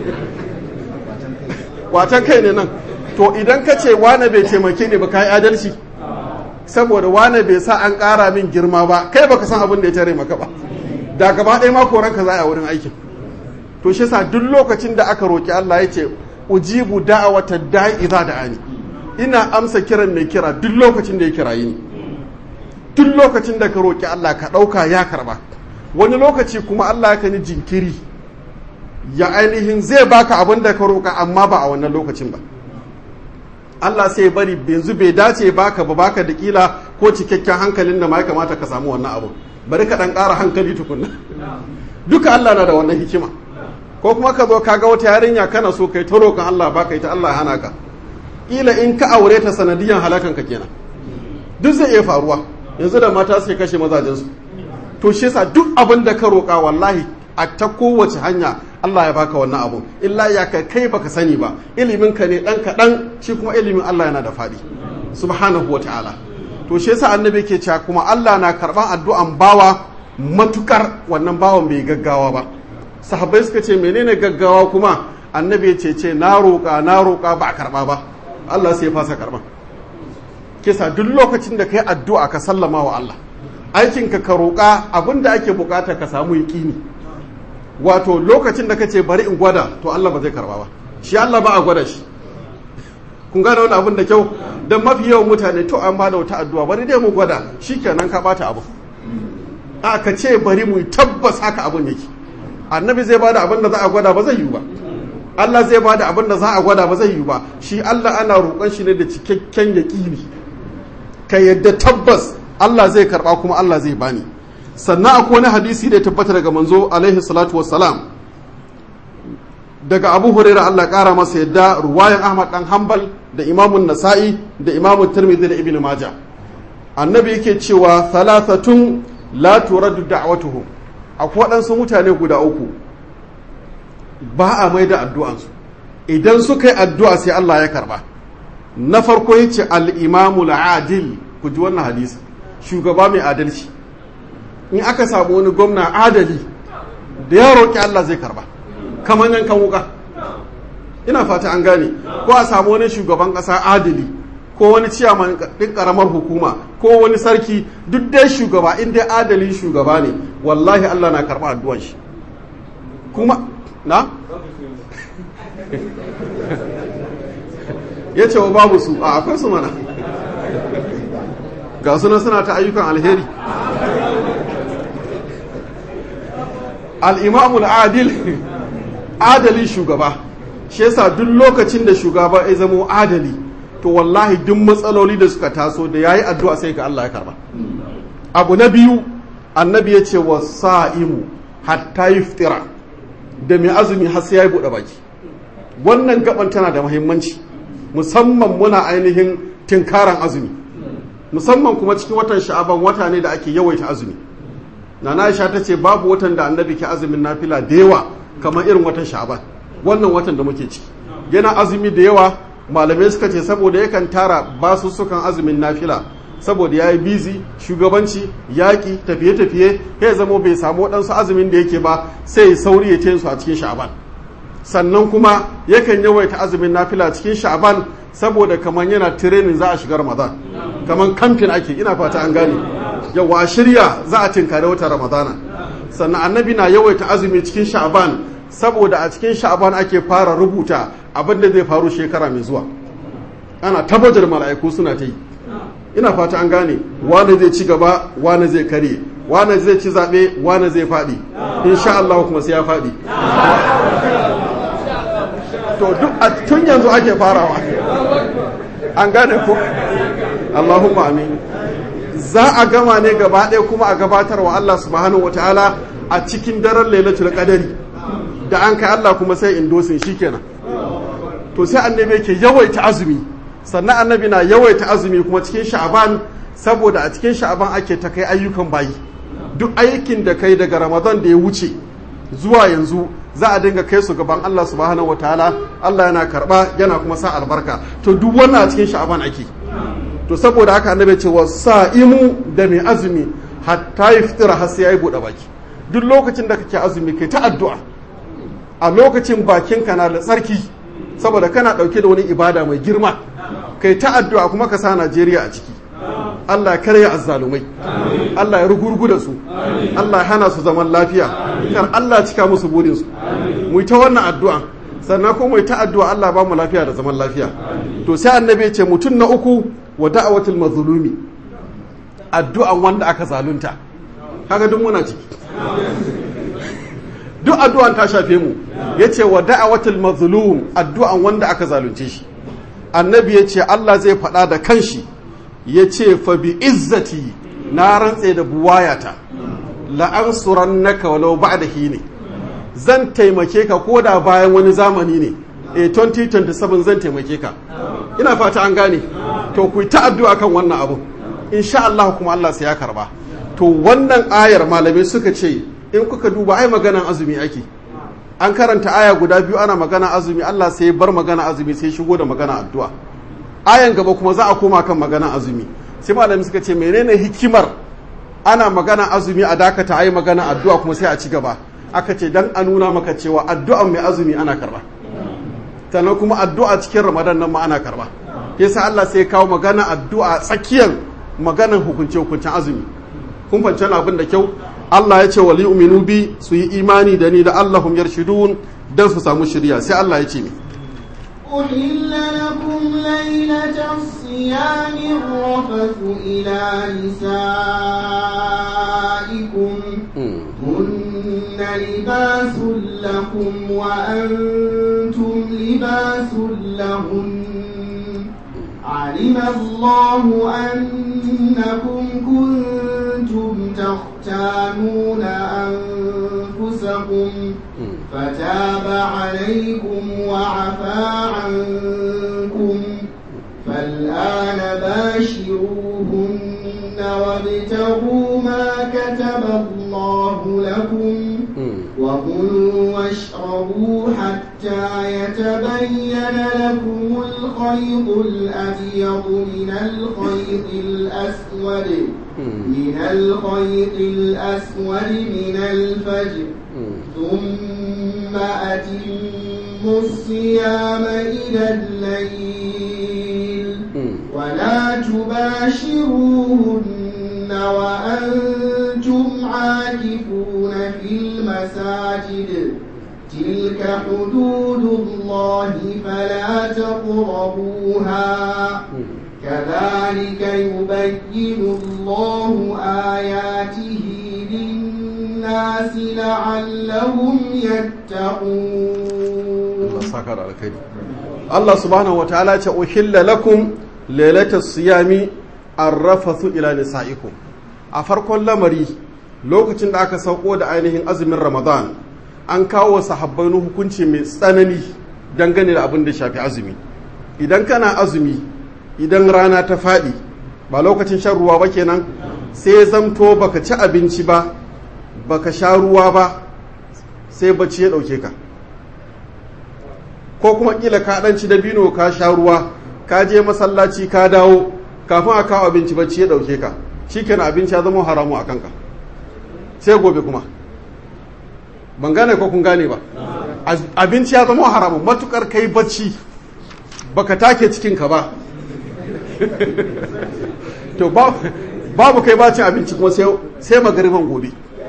watan kai ne nan to idan ka ce wane bai taimake ne ba ka yi adalci saboda wane bai sa an ƙara min girma ba kai baka san abin da ya tare maka ba da gaba ɗaya ma koranka za a wurin aikin to shi sa duk lokacin da aka roki Allah ya ce ujibu da'awata da'i idza da'ani ina amsa kiran mai kira duk lokacin da ya kirayi ni duk lokacin da ka roki Allah ka ɗauka ya karba wani lokaci kuma Allah ya kani jinkiri ya ainihin zai baka abin da ka roka amma ba a wannan lokacin ba Allah sai bari yanzu bai dace baka ba baka da kila ko cikakken hankalin da ma ya kamata ka samu wannan abu bari ka dan ƙara hankali tukunna duka Allah na da wannan hikima ko kuma ka zo kaga wata yarinya kana so kai ta roƙon Allah baka ita Allah hana ka kila in ka aure ta sanadiyan halakan ka kenan duk zai iya faruwa yanzu da mata suke kashe mazajen su to shi yasa duk abin da ka roƙa wallahi a ta kowace hanya Allah ya baka wannan abu illa ya kai kai baka sani ba ilimin ka ne dan kaɗan shi kuma ilimin Allah yana da faɗi subhanahu wa ta'ala to shi yasa annabi ke cewa kuma Allah na karban addu'an bawa matukar wannan bawan bai gaggawa ba sahabbai suka ce menene gaggawa kuma annabi ya ce ce na roƙa na roƙa ba a karba ba Allah sai ya fasa karban kisa duk lokacin da kai addu'a ka sallama wa Allah aikinka ka roƙa abinda ake bukata ka samu yaƙini wato lokacin da kace bari in gwada to Allah ba zai karba ba shi Allah ba a gwada shi kun gane wani abin da kyau don mafi yawan mutane to an ba da wata addu'a bari dai mu gwada shikenan ka bata abu a ka ce bari mu tabbas haka abin yake annabi zai bada abin da za a gwada ba zai yi ba Allah zai bada abin da za a gwada ba zai yi ba shi Allah ana roƙon shi ne da cikakken yaƙini ka yadda tabbas Allah zai karba kuma Allah zai bani sannan akwai wani hadisi da ya tabbata daga manzo alaihi salatu wassalam daga abu huraira Allah kara masa yadda ruwayan ahmad dan hanbal da imamun nasa'i da imamun tirmidhi da ibnu maja annabi yake cewa thalathatun la turaddu da'watuhum akwai waɗansu mutane guda uku ba a mai da addu'ansu idan suka yi addu'a sai Allah ya karba na farko yace al-imamu adil ku ji wannan hadisi shugaba mai adalci in aka samu wani gwamna adali da ya roƙi Allah zai karba kamar yankan wuka ina fata an gane ko a samu wani shugaban ƙasa adali ko wani ciyaman ɗin ƙaramar hukuma ko wani sarki duk dai shugaba in dai adali shugaba ne wallahi Allah na karɓa addu'an shi kuma na ya ce wa babu su a akwai su mana ga suna suna ta ayyukan alheri al'imamul adil adali shugaba shi yasa duk lokacin da shugaba ya zamo adali to wallahi duk matsaloli da suka taso da yayi addu'a sai ga Allah ya karba abu na biyu annabi ya ce wa sa'imu hatta yuftira da mai azumi har sai ya buɗe baki wannan gaban tana da muhimmanci musamman muna ainihin tinkaran azumi musamman kuma cikin watan sha'aban wata ne da ake yawaita azumi nana Aisha ta ce babu watan da annabi ke azumin nafila da yawa kamar irin watan sha'aban wannan watan da muke ciki yana azumi da yawa malamai suka ce saboda yakan tara basussukan azumin nafila saboda ya yi bizi shugabanci yaƙi tafiye-tafiye ya zama bai samu waɗansu azumin da yake ba sai ya sauri ya su a cikin sha'aban sannan kuma yakan yawaita azumin nafila cikin sha'aban saboda kamar yana tirenin za a shiga ramadan kamar kamfin ake ina fata an gane yawa shirya za a tinkari wata ramadana sannan annabi na yawaita azumi cikin sha'aban saboda a cikin sha'aban ake fara rubuta abin da zai faru shekara mai zuwa ana tabbatar mala'iku suna ta yi ina fata an gane wane zai ci gaba wane zai kare wane zai ci zaɓe wane zai faɗi insha Allah kuma sai ya faɗi to duk a tun yanzu ake farawa an gane ko Allahumma amin za a gama ne gaba ɗaya kuma a gabatar wa Allah subhanahu wataala a cikin daren lailatul qadari da an kai Allah kuma sai indosin shikenan to sai annabi yake yawaita azumi sannan annabi na yawaita azumi kuma cikin sha'aban saboda a cikin sha'aban ake ta kai ayyukan bayi duk aikin da kai daga ramadan da ya wuce zuwa yanzu za a dinga kai su gaban Allah subhanahu wataala Allah yana karba yana kuma sa albarka to duk wannan a cikin sha'aban ake to saboda haka annabi ce wa sa'imu da mai azumi hatta yaftira har sai yayi bude baki duk lokacin da kake azumi kai ta addu'a a lokacin bakinka na da tsarki saboda kana dauke da wani ibada mai girma kai ta addu'a kuma ka sa Najeriya a ciki Allah ya karya azzalumai Allah ya rugurgu da su Allah ya hana su zaman lafiya kar Allah ya cika musu burin su mu ta wannan addu'a sannan kuma mu ta addu'a Allah ba mu lafiya da zaman lafiya to sai annabi ya ce mutum na uku wa da'awatul mazlumi addu'an wanda aka zalunta kaga duk muna ciki duk addu'an ta shafe mu yace wa da'awatul mazlum addu'an wanda aka zalunce shi annabi ya ce Allah zai faɗa da kanshi ya ce fa bi izzati na rantse da buwayata la'ansuran naka walau ba da ne zan taimake ka ko da bayan wani zamani ne e 2027 zan taimake ka ina fata an gane to ku ta addu'a kan wannan abu insha Allah kuma Allah sai ya karba to wannan ayar malamai suka ce in kuka duba ai maganan azumi ake an karanta aya guda biyu ana magana azumi Allah sai bar magana azumi sai shigo da magana addu'a ayan gaba kuma za a koma kan magana azumi sai malamai suka ce menene hikimar ana magana azumi a dakata ai magana addu'a kuma sai a ci gaba aka ce dan a nuna maka cewa addu'an mai azumi ana karba sannan kuma addu'a cikin ramadan nan ma ana karba yasa Allah sai kawo magana addu'a tsakiyar maganan hukunce hukuncen azumi kun fahimci abin da kyau Allah ya ce wa li'uminu bi su yi imani da ni da Allahum yarshidun dan su samu shirya sai Allah ya ce mi أحل لكم ليلة الصيام الرفث إلى نسائكم هن لباس لكم وأنتم لباس لهن علم الله أنكم كنتم تختانون أنفسكم فتاب عليكم وعفى عنكم فالآن باشروهن وابتغوا ما كتب الله لكم وكلوا واشربوا حتى يتبين لكم الخيط الأبيض من الخيط الأسود من الخيط الأسود من الفجر ثم أتموا الصيام إلى الليل ولا تباشروهن وأنتم عاكفون في المساجد تلك حدود الله فلا تقربوها كذلك يبين الله آياته للناس لعلهم يتقون Allah subhanahu wa ta'ala ce uhilla lakum lailata siyami arrafathu ila nisaikum a farkon lamari lokacin da aka sauko da ainihin azumin Ramadan an kawo sahabbai hukunci mai tsanani dangane da abin da shafi azumi idan kana azumi idan rana ta faɗi ba lokacin shan ruwa ba kenan sai zamto baka ci abinci ba baka sha ruwa ba sai bacci ya ɗauke ka ko kuma kila ka dan ci dabino ka sha ruwa ka je masallaci ka dawo kafin a kawo abinci bacci ya dauke ka shikenan abinci ya zama haramu a kanka sai gobe kuma ban gane ko kun gane ba abinci ya zama haramu matukar kai bacci baka take cikin ka ba to babu kai bacin abinci kuma sai magariban gobe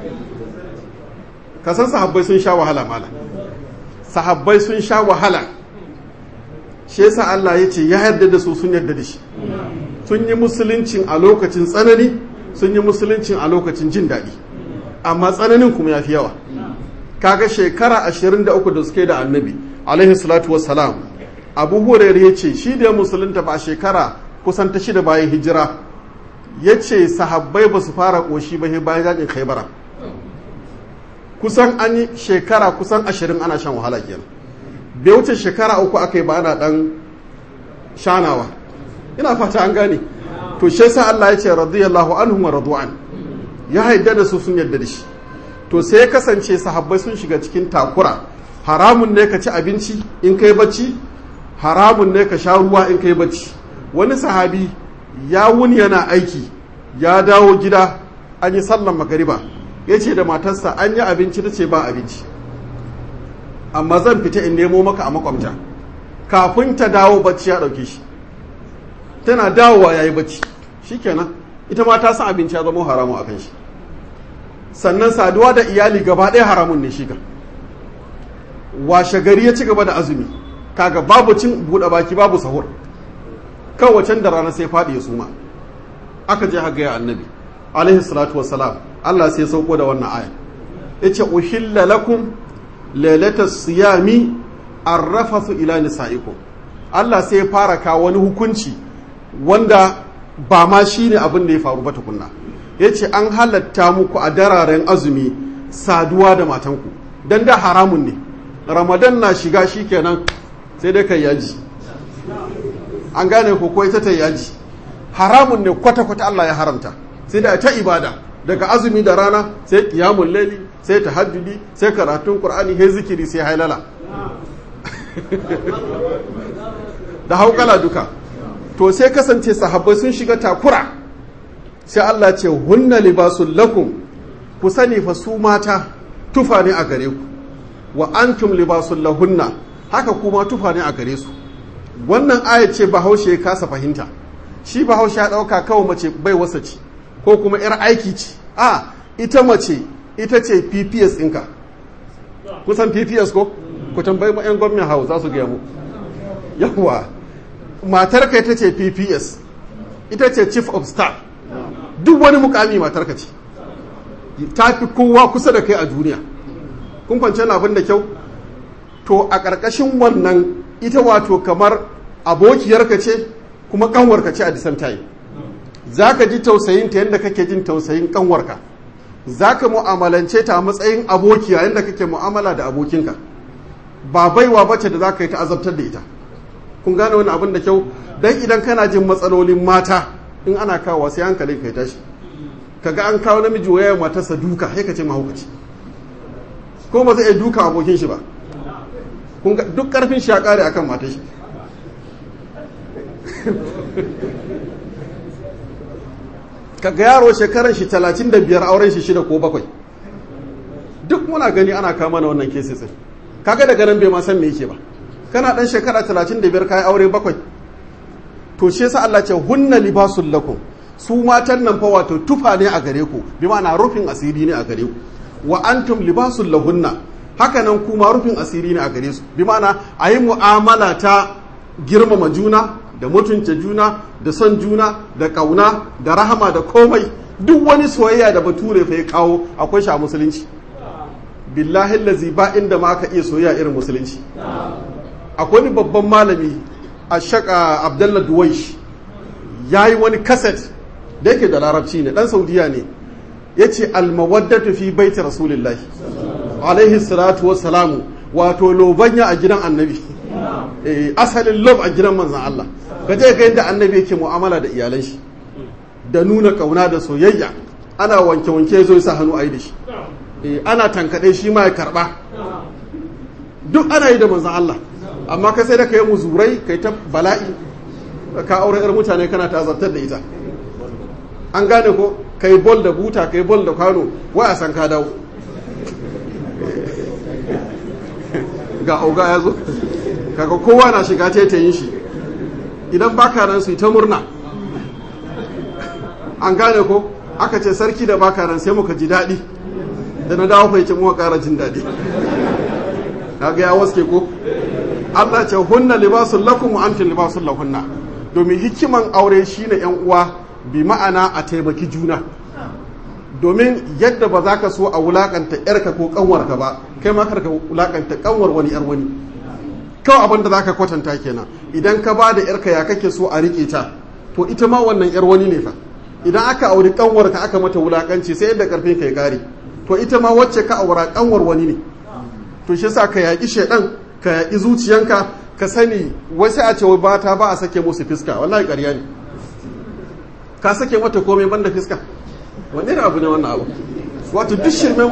ka san sahabbai sun sha wahala mala sahabbai sun sha wahala shi yasa Allah ya ce ya yarda da su sun yarda da shi sun yi musuluncin a lokacin tsanani sun yi musuluncin a lokacin jin daɗi amma tsananin kuma ya fi yawa kaga shekara 23 da suke da annabi alaihi salatu wassalam abu hurairu ya ce shi da musulunta ba shekara kusan ta shida bayan hijira ya ce sahabbai ba su fara ƙoshi ba bayan yakin khaibara kusan an yi shekara kusan ashirin ana shan wahala kenan bai wuce shekara uku aka yi ba ana dan shanawa ina fata an gane to shi yasa Allah ya ce radiyallahu anhum wa radu'an ya haidda da su sun yadda da shi to sai ya kasance sahabbai sun shiga cikin takura haramun ne ka ci abinci in kai bacci haramun ne ka sha ruwa in kai bacci wani sahabi ya wuni yana aiki ya dawo gida an yi sallan magariba ya ce da matarsa an yi abinci ta ce ba abinci amma zan fita in nemo maka a makwamta kafin ta dawo bacci ya ɗauke shi tana dawowa ya yi bacci shi kenan ita ma ta san abinci ya zama haramu a kan shi sannan saduwa da iyali gaba ɗaya haramun ne shiga washe gari ya ci gaba da azumi kaga babu cin buɗe baki babu sahur kawacen da rana sai faɗi ya suma aka je haga ya annabi alaihi salatu wassalam Allah sai sauko da wannan aya yace uhilla lakum lailatas siyami arrafathu ila nisaikum Allah sai ya fara kawo wani hukunci wanda ba ma shine abin da ya faru ba tukunna yace an halatta muku a dararen azumi saduwa da matanku dan da haramun ne ramadan na shiga shikenan sai dai kai yaji an gane ko ko ita ta yaji haramun ne kwata-kwata Allah ya haramta sai da ta ibada daga azumi da rana sai kiyamun laili sai tahajjudi sai karatun qur'ani sai zikiri sai hailala da haukala duka to sai kasance sahabbai sun shiga takura sai Allah ce hunna libasul lakum ku sani fa su mata tufa ne a gare ku wa antum libasul lahunna haka kuma tufa ne a gare su wannan aya ce bahaushe ya kasa fahimta shi bahaushe ya dauka kawai mace bai wasa ce ko kuma yar aiki ce a ita mace ita ce pps ɗinka kusan pps ko ku tambayi ma 'yan gwamnan hau za su gaya mu yawwa matarka ita ce pps ita ce chief of staff duk wani mukami matarka ce ta fi kowa kusa da kai a duniya kun kwanci abin da kyau to a ƙarƙashin wannan ita wato kamar abokiyarka ce kuma ƙanwarka ce a disan tayi za ka ji tausayin ta yadda kake jin tausayin ƙanwarka za ka mu'amalance ta a matsayin abokiya yadda kake mu'amala da abokinka ba baiwa bace da za ka yi ta azabtar da ita kun gane wani abin da kyau don idan kana jin matsalolin mata in ana kawo sai hankalin ka ya tashi kaga an kawo namiji waya matarsa duka sai ka ce mahaukaci ko ba zai iya duka abokin shi ba duk karfin shi ya kare akan matar shi kaga yaro shekaran shi 35 auren shi shida ko bakwai duk muna gani ana kama na wannan kesis kaga daga nan bai ma san me yake ba kana dan shekara 35 kai aure bakwai to shi yasa Allah ce hunna libasul lakum su matan nan fa wato tufa ne a gare ku bi ma'ana rufin asiri ne a gare ku wa antum libasul lahunna haka nan kuma rufin asiri ne a gare su bi ma'ana ayi mu'amala ta girmama juna da mutunta juna da son juna da kauna da rahama da komai duk wani soyayya da bature fa ya kawo akwai shi a musulunci billahi lazi ba inda ma aka iya soyayya irin musulunci akwai wani babban malami a shaka abdullah duwaish ya yi wani kaset da yake da larabci ne dan saudiya ne ya ce almawaddatu fi baiti rasulillahi alaihi salatu wassalamu wato lobanya a gidan annabi asalin lob a gidan manzan Allah ka je ga yadda annabi yake mu'amala da iyalan shi da nuna kauna da soyayya ana wanke wanke zo sa hannu ayi da shi ana tankade shi ma ya karba duk ana yi da manzan Allah amma ka sai da ka yi muzurai kai ta bala'i ka aure yar mutane kana ta zartar da ita an gane ko kai bol da buta kai bol da kwano wai a san ka dawo ga auga ya zo kaga kowa na shiga taitayin shi idan baka nan su yi ta murna an gane ko aka ce sarki da baka nan sai muka ji daɗi da na dawo fahimci muka ƙara jin daɗi kaga ya waske ko Allah ce hunna libasun lakum wa antum libasun lahunna domin hikiman aure shine yan uwa bi ma'ana a taimaki juna domin yadda ba za ka so a wulakanta yarka ko kanwarka ba kai ma karka wulakanta kanwar wani yar wani kawai abin da za ka kwatanta kenan idan ka ba da yarka ya kake so a riƙe ta to ita ma wannan yar wani ne fa idan aka auri kanwarka aka mata wulakanci sai yadda karfin ka ya kare to ita ma wacce ka aura kanwar wani ne to shi yasa ka yaƙi shedan ka yaƙi zuciyanka ka sani wasu a ce ba ta ba a sake musu fiska wallahi ƙarya ne ka sake mata komai banda fiska wanne ne abu ne wannan abu wato duk shirmen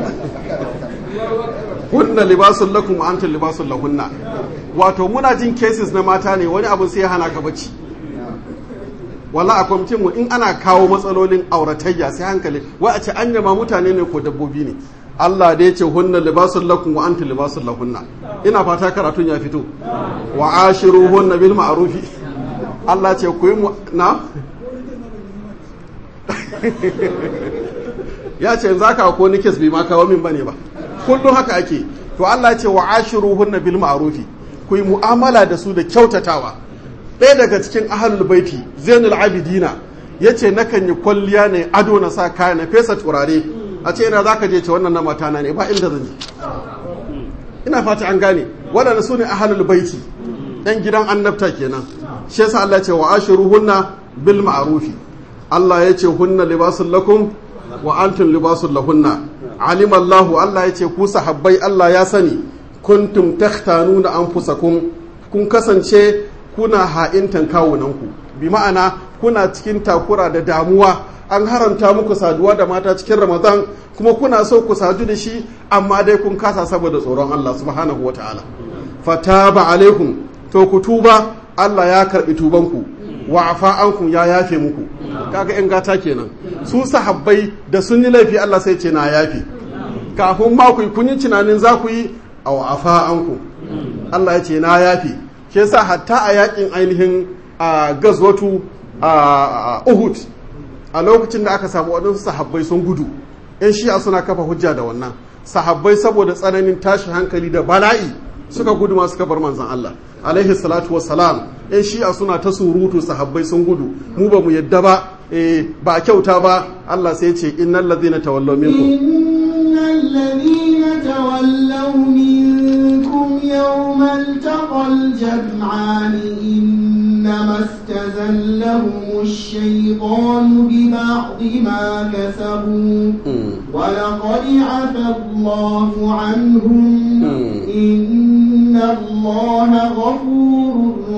hunna libasun lakum wa antum libasun lahunna wato muna jin cases na mata ne wani abu sai ya hana ka bacci wala a kwamitin mu in ana kawo matsalolin auratayya sai hankali wai a ce an yama mutane ne ko dabbobi ne Allah da ya ce hunna libasun lakum wa antum libasun lahunna ina fata karatun ya fito wa ashiru hunna bil ma'rufi Allah ce ku yi mu na ya ce yanzu aka ko ni kes bai ma kawo min bane ba kullum haka ake to Allah ce wa ashiru hunna bil ma'rufi ku yi mu'amala da su da kyautatawa ɗaya daga cikin ahlul baiti zainul abidina yace nakan yi kwalliya ne ado na sa kaya na fesa turare a ce ina zaka je ce wannan na matana ne ba inda zan je ina fata an gane waɗanda su ne ahlul baiti ɗan gidan annabta kenan shi yasa Allah ce wa ashiru hunna bil ma'rufi Allah ya ce hunna libasun lakum wa antum libasun lahunna alim Allah Allah ya ce ku sahabbai Allah ya sani kuntum takhtanuna anfusakum kun kasance kuna ha'intan kawunanku bi ma'ana kuna cikin takura da damuwa an haramta muku saduwa da mata cikin ramadan kuma kuna so ku sadu da shi amma dai kun kasa saboda tsoron Allah subhanahu wataala fataba alaikum to ku tuba Allah ya karbi tubanku wa afa ankum ya yafe muku kaga in gata kenan su sahabbai da sun yi laifi Allah sai ce na yafe kafin ma ku kun yi tunanin za ku yi aw afa ankum Allah ya ce na yafe ke yasa hatta a yakin ainihin a gazwatu a Uhud a lokacin da aka samu waɗansu sahabbai sun gudu yan shi'a suna kafa hujja da wannan sahabbai saboda tsananin tashi hankali da bala'i suka gudu ma suka bar manzon Allah alaihi salatu wassalam yan shi'a suna ta surutu sahabbai sun gudu mu ba mu yadda ba eh ba kyauta ba Allah sai ya ce innal ladhina tawallaw minkum innal ladhina tawallaw minkum yawmal taqal jam'an إنما استزلهم الشيطان ببعض ما كسبوا ولقد عفى الله عنهم إن الله غفور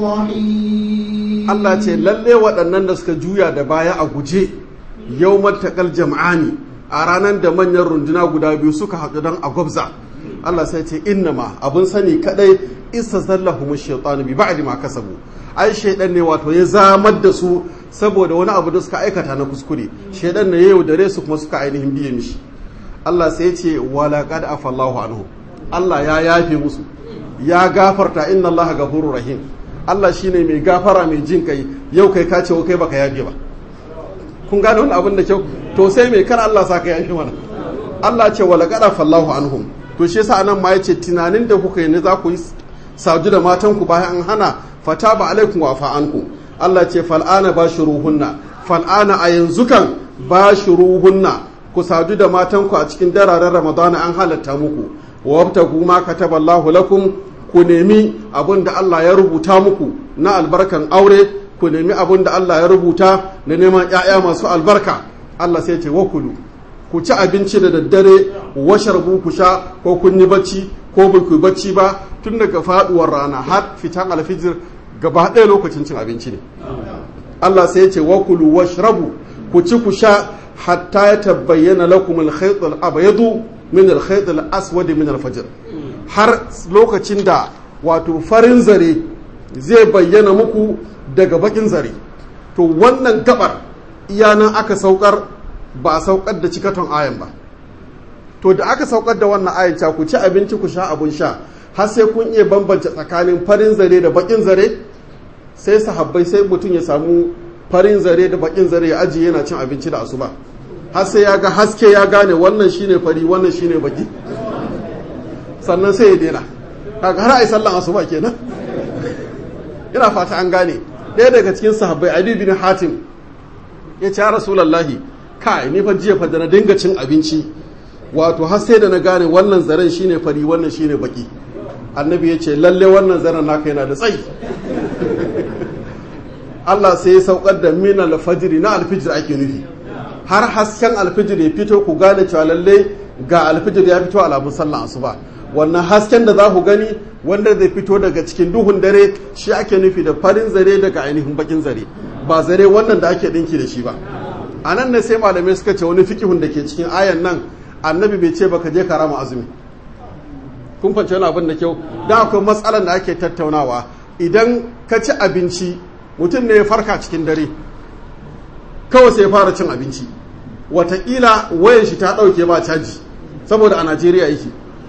رحيم Allah ce lalle waɗannan da suka juya da baya a guje yau matakal jam'ani a ranar da manyan runduna guda biyu suka haɗu don a gwabza Allah sai ce innama abin sani kadai isa zallahu shaitanu bi ba'di ma kasabu ai shaidan ne wato ya zamar da su saboda wani abu da suka aikata na kuskure shaidan ne ya yaudare su kuma suka ainihin biye mishi Allah sai ya ce wala qad afallahu anhu Allah ya yafe musu ya gafarta inna Allah ghafurur rahim Allah shine mai gafara mai jin kai yau kai ka ce kai baka yafe ba kun gane wannan abin da kyau to sai mai kar Allah sa ka yafe mana Allah ce wala qad afallahu anhum to shi yasa anan ma yace tunanin da kuka yi ne za ku yi sadu da matanku bayan an hana fata ba alaikum wa fa'anku Allah ce fal'ana ba shi ruhunna fal'ana a yanzu kan ba shi ruhunna ku sadu da matanku a cikin dararen ramadana an halatta muku wa wabtagu ma kataballahu lakum ku nemi abin da Allah ya rubuta muku na albarkan aure ku nemi abin da Allah ya rubuta na neman 'ya'ya masu albarka Allah sai ce wakulu ku ci abinci da daddare washarbu ku sha ko kun yi bacci ko ba ku bacci ba tun daga faduwar rana har fitan alfijir gaba ɗaya lokacin cin abinci ne Allah sai ya ce wa kulu washrabu ku ci ku sha hatta ya tabbayyana lakum al-khayt al-abyadu min al-khayt al-aswad min al-fajr har lokacin da wato farin zare zai bayyana muku daga bakin zare to wannan gabar iyanan aka saukar ba a saukar da cikaton ayan ba to da aka saukar da wannan ayan ku ci abinci ku sha abun sha har sai kun iya bambance tsakanin farin zare da bakin zare sai sahabbai sai mutum ya samu farin zare da bakin zare ya ajiye yana cin abinci da asuba har sai ya ga haske ya gane wannan shine fari wannan shine baki sannan sai ya daina kaga har ai sallan asuba kenan ina fata an gane ɗaya daga cikin sahabbai Ali bin Hatim ya ce ya Rasulullahi kai ni fa jiya fa da na dinga cin abinci wato har sai da na gane wannan zaren shine fari wannan shine baki annabi ya ce lalle wannan zaren naka yana da tsayi Allah sai ya saukar da min alfajiri na alfijir ake nufi har hasken alfijir ya fito ku gane cewa lalle ga alfijir ya fito alamun sallan asuba wannan hasken da za ku gani wanda zai fito daga cikin duhun dare shi ake nufi da farin zare daga ainihin bakin zare ba zare wannan da ake dinki da shi ba a nan ne sai malamai suka ce wani fikihun da ke cikin ayan nan annabi bai ce baka je ka rama azumi kun fance wani abin da kyau da akwai matsalar da ake tattaunawa idan ka ci abinci mutum ne ya farka cikin dare kawai sai ya fara cin abinci watakila wayan shi ta ɗauke ba caji saboda a najeriya yake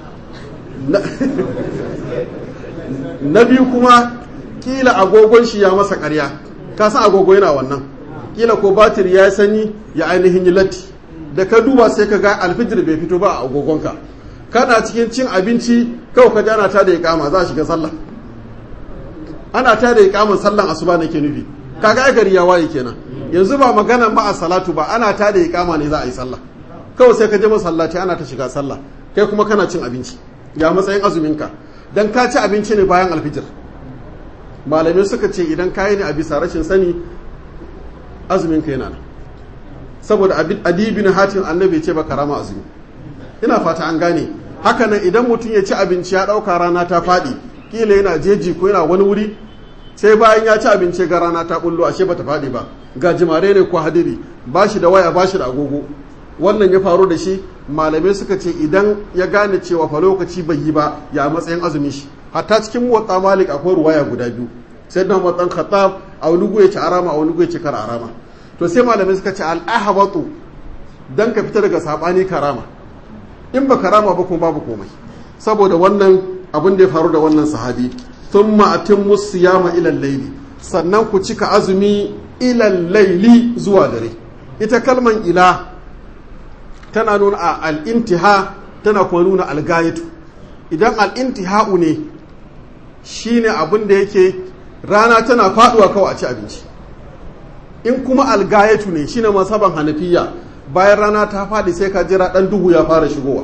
na biyu kuma kila agogon shi ya masa karya ka san agogo yana wannan kila ko batir ya yi sanyi ya ainihin yi latti da ka duba sai ka ga alfijir bai fito ba a agogonka kana cikin cin abinci kawai ka ji ana ta da ya kama za a shiga sallah ana ta da ya kama sallan asuba nake nufi kaga ai gari ya waye kenan yanzu ba magana ma a salatu ba ana ta da ya kama ne za a yi sallah kawai sai ka je masallaci ana ta shiga sallah kai kuma kana cin abinci ya matsayin azuminka dan ka ci abinci ne bayan alfijir malamai suka ce idan ka yi ne a bisa rashin sani azuminka yana nan saboda adibin hatin annabi ce baka rama azumi ina fata an gane hakanan idan mutum ya ci abinci ya ɗauka rana ta faɗi kila yana jeji ko yana wani wuri sai bayan ya ci abinci ga rana ta bullo ashe bata faɗi ba ga jimare ne ko hadiri ba shi da waya ba shi da agogo wannan ya faru da shi malamai suka ce idan ya gane cewa fa lokaci bai yi ba ya matsayin azumi shi hatta cikin motsa malik akwai ruwaya guda biyu sai dan motsan khattab a wani ya ci arama a wani ya ci kar arama to sai malamai suka ce al-ahbatu dan ka fita daga sabani karama in ba karama ba kuma babu komai saboda wannan abin da ya faru da wannan sahabi thumma atimmu siyama ila al-layli sannan ku cika azumi ila al-layli zuwa dare ita kalman ila tana nuna a al-intiha tana kuma nuna al-gayatu idan al-intiha'u ne shine abin da yake rana tana faduwa kawai a ci abinci in kuma al-gayatu ne shine masaban hanafiya bayan rana ta faɗi sai ka jira ɗan duhu ya fara shigowa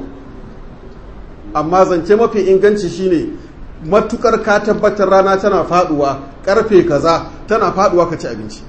amma zance mafi inganci shine matukar ka tabbatar rana tana faɗuwa ƙarfe kaza tana faɗuwa ka ci abinci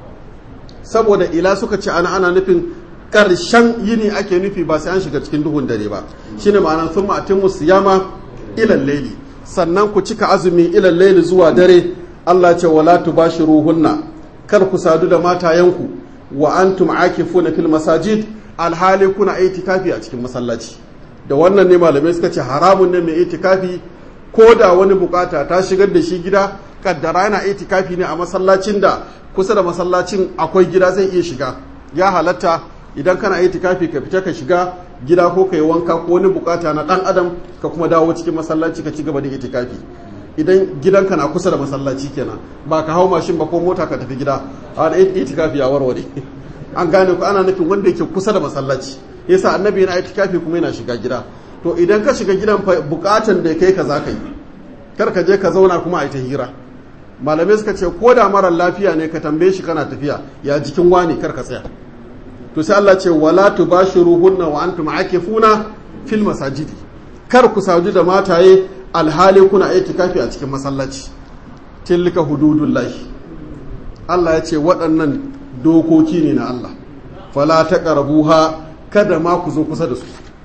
saboda ila suka ce ana ana nufin ƙarshen yini ake nufi ba sai an shiga cikin duhun dare ba shine ma'ana sun ma'atin musu yama ilan laili sannan ku cika azumi ilan laili zuwa dare Allah ce wala tubashiruhunna kar ku sadu da matayenku wa antum akifuna fil masajid alhali kuna itikafi a cikin masallaci da wannan ne malamai suka ce haramun ne mai itikafi ko da wani bukata ta shigar da shi gida kaddara yana itikafi ne a masallacin da kusa da masallacin akwai gida zai iya shiga ya halatta idan kana itikafi ka fita ka shiga gida ko ka yi wanka ko wani bukata na dan adam ka kuma dawo cikin masallaci ka ci gaba da itikafi idan gidanka na kusa da masallaci kenan ba ka hau mashin ba ko mota ka tafi gida a da itikafi ya warware an gane ku ana nufin wanda yake kusa da masallaci yasa annabi yana itikafi kuma yana shiga gida to idan ka shiga gidan bukatan da kai ka za ka yi kar ka je ka zauna kuma a yi ta hira malamai suka ce ko da marar lafiya ne ka tambaye shi kana tafiya ya jikin wani kar ka tsaya to sai Allah ce wala tubashiruhunna wa antum akifuna fil masajidi kar ku saju da mataye alhali kuna itikafi a cikin masallaci tilka hududullahi Allah ya ce waɗannan dokoki ne na Allah fala taqrabuha kada ma ku zo kusa da su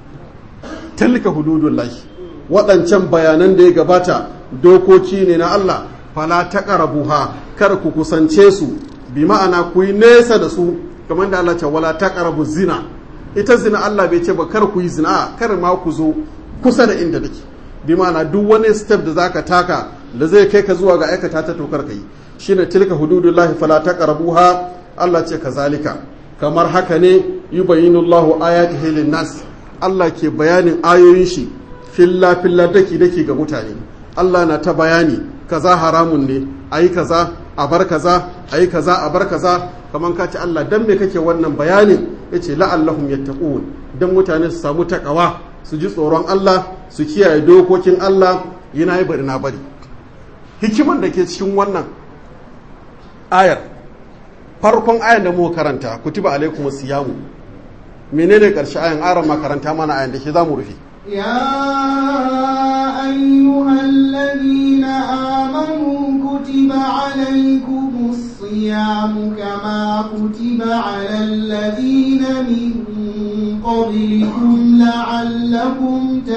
tilka hududullahi waɗancan bayanan da ya gabata dokoki ne na Allah fala taqrabuha kar ku kusance su bi ma'ana ku yi nesa da su kamar da Allah ce wala taqrabu zina ita zina Allah bai ce ba kar ku yi zina kar ma ku zo kusa da inda take bi ma'ana duk wani step da zaka taka da zai kai ka zuwa ga aikata ta tokar kai shine tilka hududullahi fala taqrabuha Allah ce kazalika kamar haka ne yubayyinu Allahu ayatihi lin-nas Allah ke bayanin ayoyin shi filla filla daki daki ga mutane Allah na ta bayani kaza haramun ne ayi kaza a bar kaza ayi kaza a bar kaza kamar ka ce Allah dan me kake wannan bayanin yace la'allahum yattaqun dan mutane su samu takawa su ji tsoron Allah su kiyaye dokokin Allah yana yi bari na bari hikiman da ke cikin wannan ayar farkon ayar da muka karanta kutiba alaikum siyamu menene karshe ayan aran makaranta mana ayan da shi zamu rufe يا أيها الذين آمنوا كتب عليكم الصيام كما كتب على الذين من قبلكم لعلكم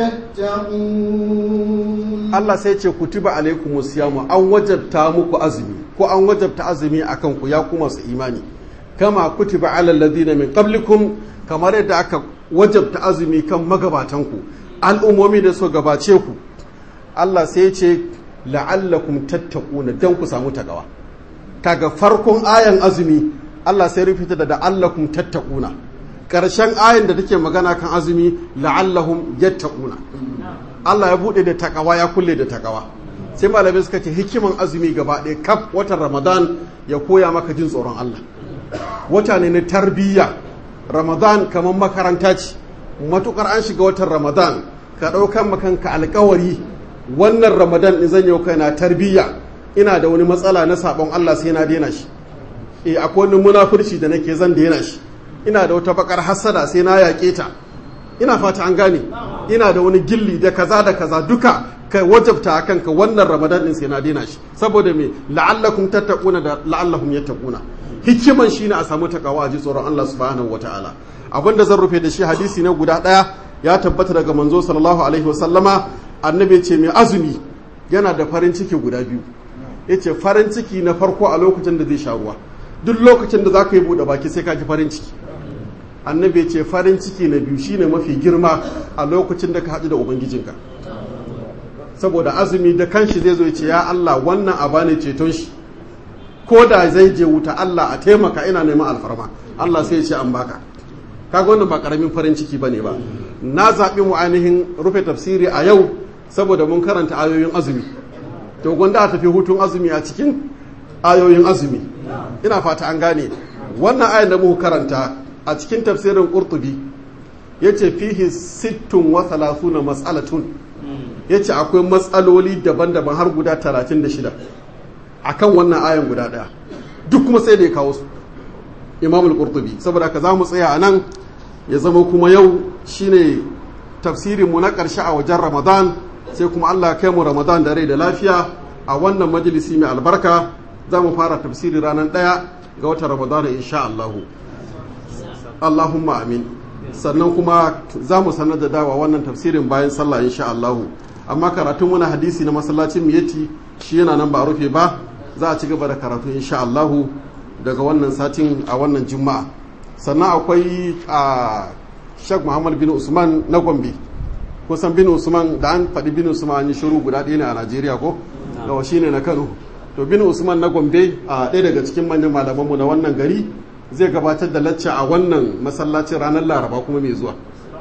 تتقون Allah sai ce kutiba alaikum siyamu an wajabta muku azumi ko an wajabta azumi akan ku ya kuma su imani kama kutiba ala alladhina min qablikum kamar yadda aka wajabta azumi kan magabatan ku al'ummomi da su gabace ku Allah sai ce la'allakum tattaquna dan ku samu takawa kaga farkon ayan azumi Allah sai rufita da la'allakum tattaquna karshen ayan da take magana kan azumi la'allahum yattaquna Allah ya bude da takawa ya kulle da takawa sai malamai suka ce hikiman azumi gaba ɗaya kaf watan Ramadan ya koya maka jin tsoron Allah wata ne na tarbiyya Ramadan kamar makaranta ce matukar an shiga watan Ramadan ka ɗaukan makanka alkawari wannan Ramadan in zan yau kai na tarbiyya ina da wani matsala na sabon Allah sai na daina shi eh akwai wani munafurci da nake zan daina shi ina da wata bakar hasada sai na yaƙe ta ina fata an gane ina da wani gilli da kaza da kaza duka kai wajabta a kanka wannan ramadan din sai na daina shi saboda me la'allakum tattaquna da la'allahum yattaquna hikiman shine a samu takawa a ji tsoron Allah subhanahu wataala abinda zan rufe da shi hadisi na guda daya ya tabbata daga manzo sallallahu alaihi wasallama annabi ce mai azumi yana da farin ciki guda biyu yace farin ciki na farko a lokacin da zai sha ruwa duk lokacin da za ka yi buɗe baki sai ka ji farin ciki annabi ce farin ciki na biyu shine mafi girma a lokacin da ka haɗu da ubangijinka saboda azumi da kanshi zai zo ya ce ya Allah wannan a bani ceton shi ko da zai je wuta Allah a taimaka ina neman alfarma Allah sai ya ce an baka kaga wannan ba karamin farin ciki bane ba na zaɓi mu ainihin rufe tafsiri a yau saboda mun karanta ayoyin azumi to gwanda a tafi hutun azumi a cikin ayoyin azumi ina fata an gane wannan ayan da muka karanta a cikin tafsirin qurtubi yace fihi sittun wa thalathuna mas'alatun yace akwai matsaloli daban-daban har guda 36 akan wannan ayan guda daya duk kuma sai da ya kawo su imamul qurtubi saboda ka zamu tsaya a nan ya zama kuma yau shine tafsirin mu na ƙarshe a wajen ramadan sai kuma allah kai mu ramadan da rai da lafiya a wannan majalisi mai albarka za mu fara tafsiri ranar ɗaya ga watan ramadan insha allahu allahumma amin sannan kuma za mu sanar da dawa wannan tafsirin bayan sallah insha allahu amma karatun wani hadisi na masallacin miyati shi yana nan ba a rufe ba za a ci gaba da karatu insha allahu daga wannan satin a wannan juma'a sannan akwai a shek muhammad bin usman na gombe kusan bin usman da an faɗi bin usman an yi shiru guda ɗaya ne a najeriya ko yawa shi ne na kano to bin usman na gombe a ɗaya daga cikin manyan malamanmu na wannan gari zai gabatar da lacca a wannan masallacin ranar laraba kuma mai zuwa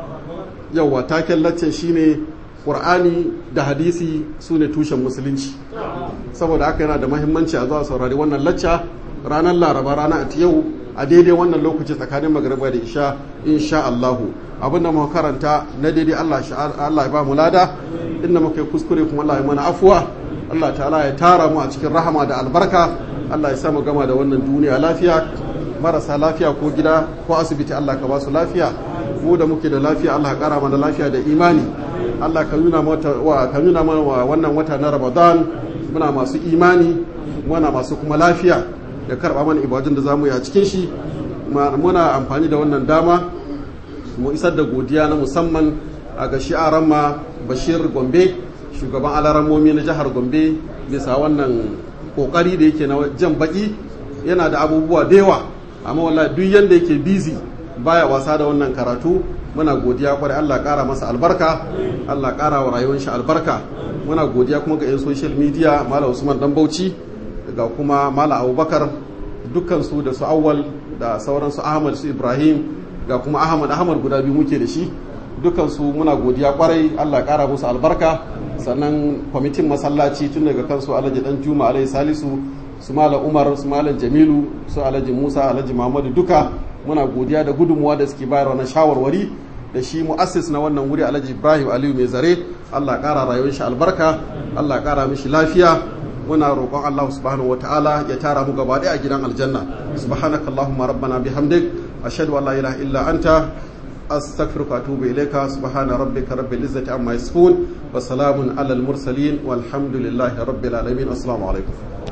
yawa taken laccen shine ƙur'ani da hadisi su ne tushen musulunci saboda haka yana da mahimmanci a zuwa saurari wannan lacca ranar laraba rana a yau a daidai wannan lokaci tsakanin magariba da isha insha Allahu abinda muka karanta na daidai Allah Allah ya ba mu lada inda muka yi kuskure kuma Allah ya mana afuwa Allah ta'ala ya tara mu a cikin rahama da albarka Allah ya samu gama da wannan duniya lafiya marasa lafiya ko gida ko asibiti Allah ka ba su lafiya mu da muke da lafiya Allah ya kara mana lafiya da imani Allah ka nuna wa ka nuna mana wannan wata na Ramadan muna masu imani muna masu kuma lafiya ya karba mana ibadun da zamu yi a cikin shi muna amfani da wannan dama mu isar da godiya na musamman a ga shi'aran ma Bashir Gombe shugaban alarammomi na jihar Gombe bisa wannan kokari da yake na jan baki yana da abubuwa da yawa amma wallahi duk yanda yake busy baya wasa da wannan karatu muna godiya kwarai Allah kara masa albarka Allah kara wa rayuwar shi albarka muna godiya kuma ga 'yan social media Malam Usman Dan Bauchi ga kuma Malam Abubakar dukkan su da su Awwal da sauran su Ahmad su Ibrahim ga kuma Ahmad Ahmad guda biyu muke da shi dukkan su muna godiya kwarai Allah kara musu albarka sannan kwamitin masallaci tun daga kansu Alhaji Dan Juma Alhaji Salisu su Malam Umar su Malam Jamilu su Alhaji Musa Alhaji Muhammadu duka muna godiya da gudunmuwa da suke bayarwa na shawarwari da shi mu'assis na wannan wuri alhaji ibrahim aliyu mai zare allah kara rayuwar shi albarka allah kara mishi lafiya muna roƙon allah subhanahu wa ta'ala ya tara mu gaba ɗaya a gidan aljanna subhanaka allahumma rabbana bihamdik ashhadu an la ilaha illa anta astaghfiruka wa atubu ilayka subhana rabbika rabbil izzati amma yasifun wa salamun alal mursalin walhamdulillahi rabbil alamin assalamu alaikum